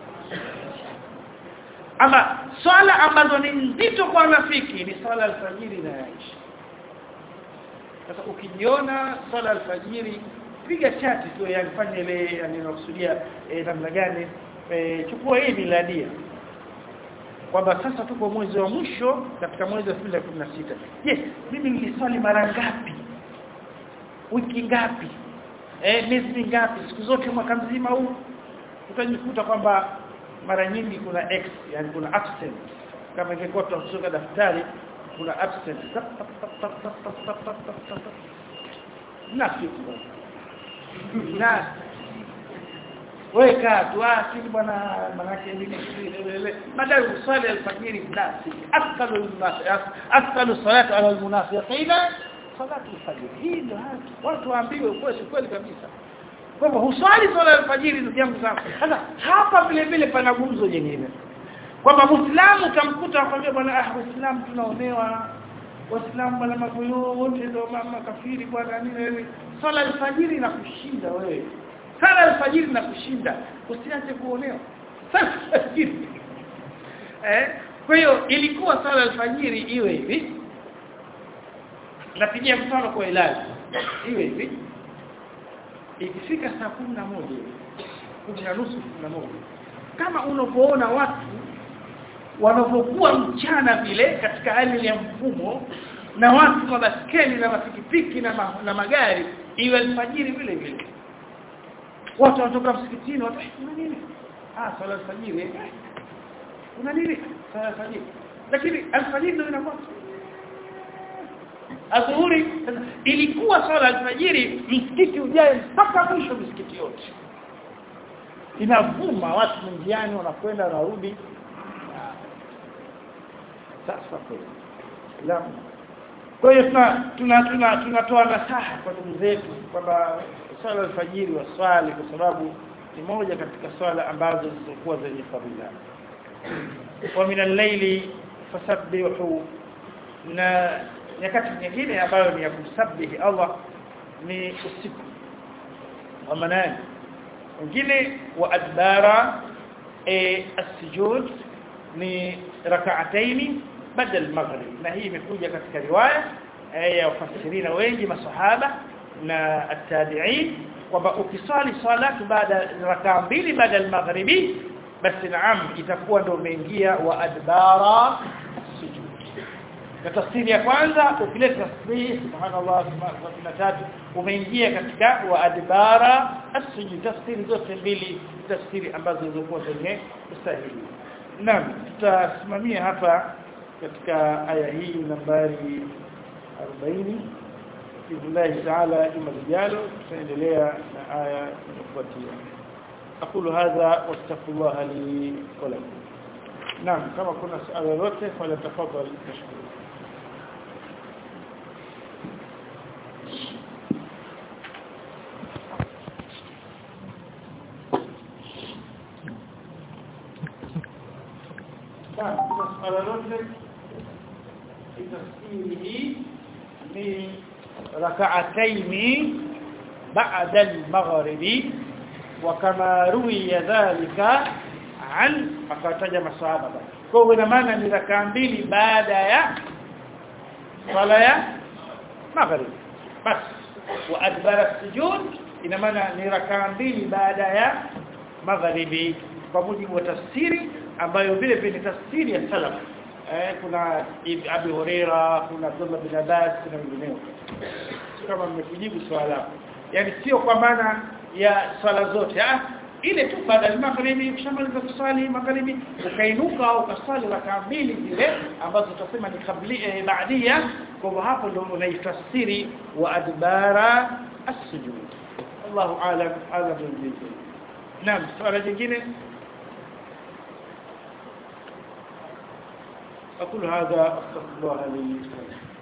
ama swala ambazo ni nzito kwa wanafiki ni swala alfajiri na isha sasa ukijiona swala alfajiri piga chati tu yafanye ile yani nakusudia eh, namna gani eh, chukua hii miladia kwamba sasa tuko mwezi wa mwisho katika mwezi wa 2016 je mimi niliswali mara ngapi wiki ngapi eh miezi ngapi siku zote mwaka mzima huu utajikuta kwamba mara nyingi kuna x yani kuna absent kama ingekuwa tunasoma daftari kuna absent na siku na weka tu asili bwana manake mimi madai usali alfajiri nasi afdalu afdalu salatu ala almunafiqina salatu alfajr hii ndio watu waambiwe kweli kweli kabisa kwamba huswali swala alfajiri ndugu yangu sana sasa hapa vile vile pana gumzo jingine kwamba muislamu utamkuta akwambia bwana ah waislamu tunaonewa waislamu bwana magoyo wote ndio mama kafiri bwana nini swala alfajiri na kushinda wewe sala alfajiri na kushinda usiache kuonewa sala alfajiri eh kwa hiyo ilikuwa sala alfajiri iwe hivi napigia mfano kwa ilaji iwe hivi ikifika saa kumi na moja kumi na nusu kumi na moja kama unapoona watu wanapokuwa mchana vile katika hali ya mfumo na watu kwa baskeli na mapikipiki na, ma, na magari iwe alfajiri vile vile watu wanatoka msikitini watu kuna nini ah swala alfajiri kuna nini swala alfajiri lakini alfajiri ndio inakuwa adhuhuri ilikuwa swala alfajiri msikiti ujae mpaka mwisho msikiti yote inavuma watu njiani wanakwenda wanarudi sasa kweli kwa hiyo tuna tuna tunatoa nasaha kwa ndugu zetu kwamba swala alfajiri waswali kwa sababu ni moja katika swala ambazo zilizokuwa zenye fadhila wa min al-layli fasabbihu na nyakati nyingine ambayo ni ya kumsabihi Allah ni usiku wa manani wengine wa adbara e, as-sujud ni rak'ataini badal maghrib na hii imekuja katika riwaya ya wafasirina wengi masahaba na at-tabi'in kwamba ukiswali salatu baada rakaa mbili baada al-maghribi basi naam itakuwa ndio umeingia wa adbara sujud na tafsiri ya kwanza ukileta tasbih subhanallah subhanallah umeingia katika wa adbara as-sujud tafsiri zote mbili tafsiri ambazo zilikuwa zenye usahihi naam tutasimamia hapa katika aya hii nambari 40 billahi ta'ala juma lijalo tutaendelea na aya inayofuatia aqulu hadha wastaghfirullaha li wa lakum naam kama kuna swali lolote fala tafadhali tashukuru swala lolote tafsiri ni rak'atayn ba'da al-maghribi wa kama ruwiya dhalika an akataja masahaba kwa hiyo ina maana ni rakaa mbili baada ya swala ya maghrib bas wa adbara sujud ina maana ni rakaa mbili baada ya maghribi kwa mujibu wa tafsiri ambayo vile vile tafsiri ya salaf eh kuna Abi Huraira kuna Abdullah bin Abbas na wengineo kama mmekujibu swala yani sio kwa maana ya swala zote ah ile tu baada ya magharibi ukishamaliza kusali magharibi ukainuka au ukasali rakaa mbili zile ambazo tutasema ni kabli eh, baadia kwa hivyo hapo ndio unaifasiri wa adbara as-sujud Allahu a'lam hadha bil Naam swala jingine أقول هذا أستغفر الله لي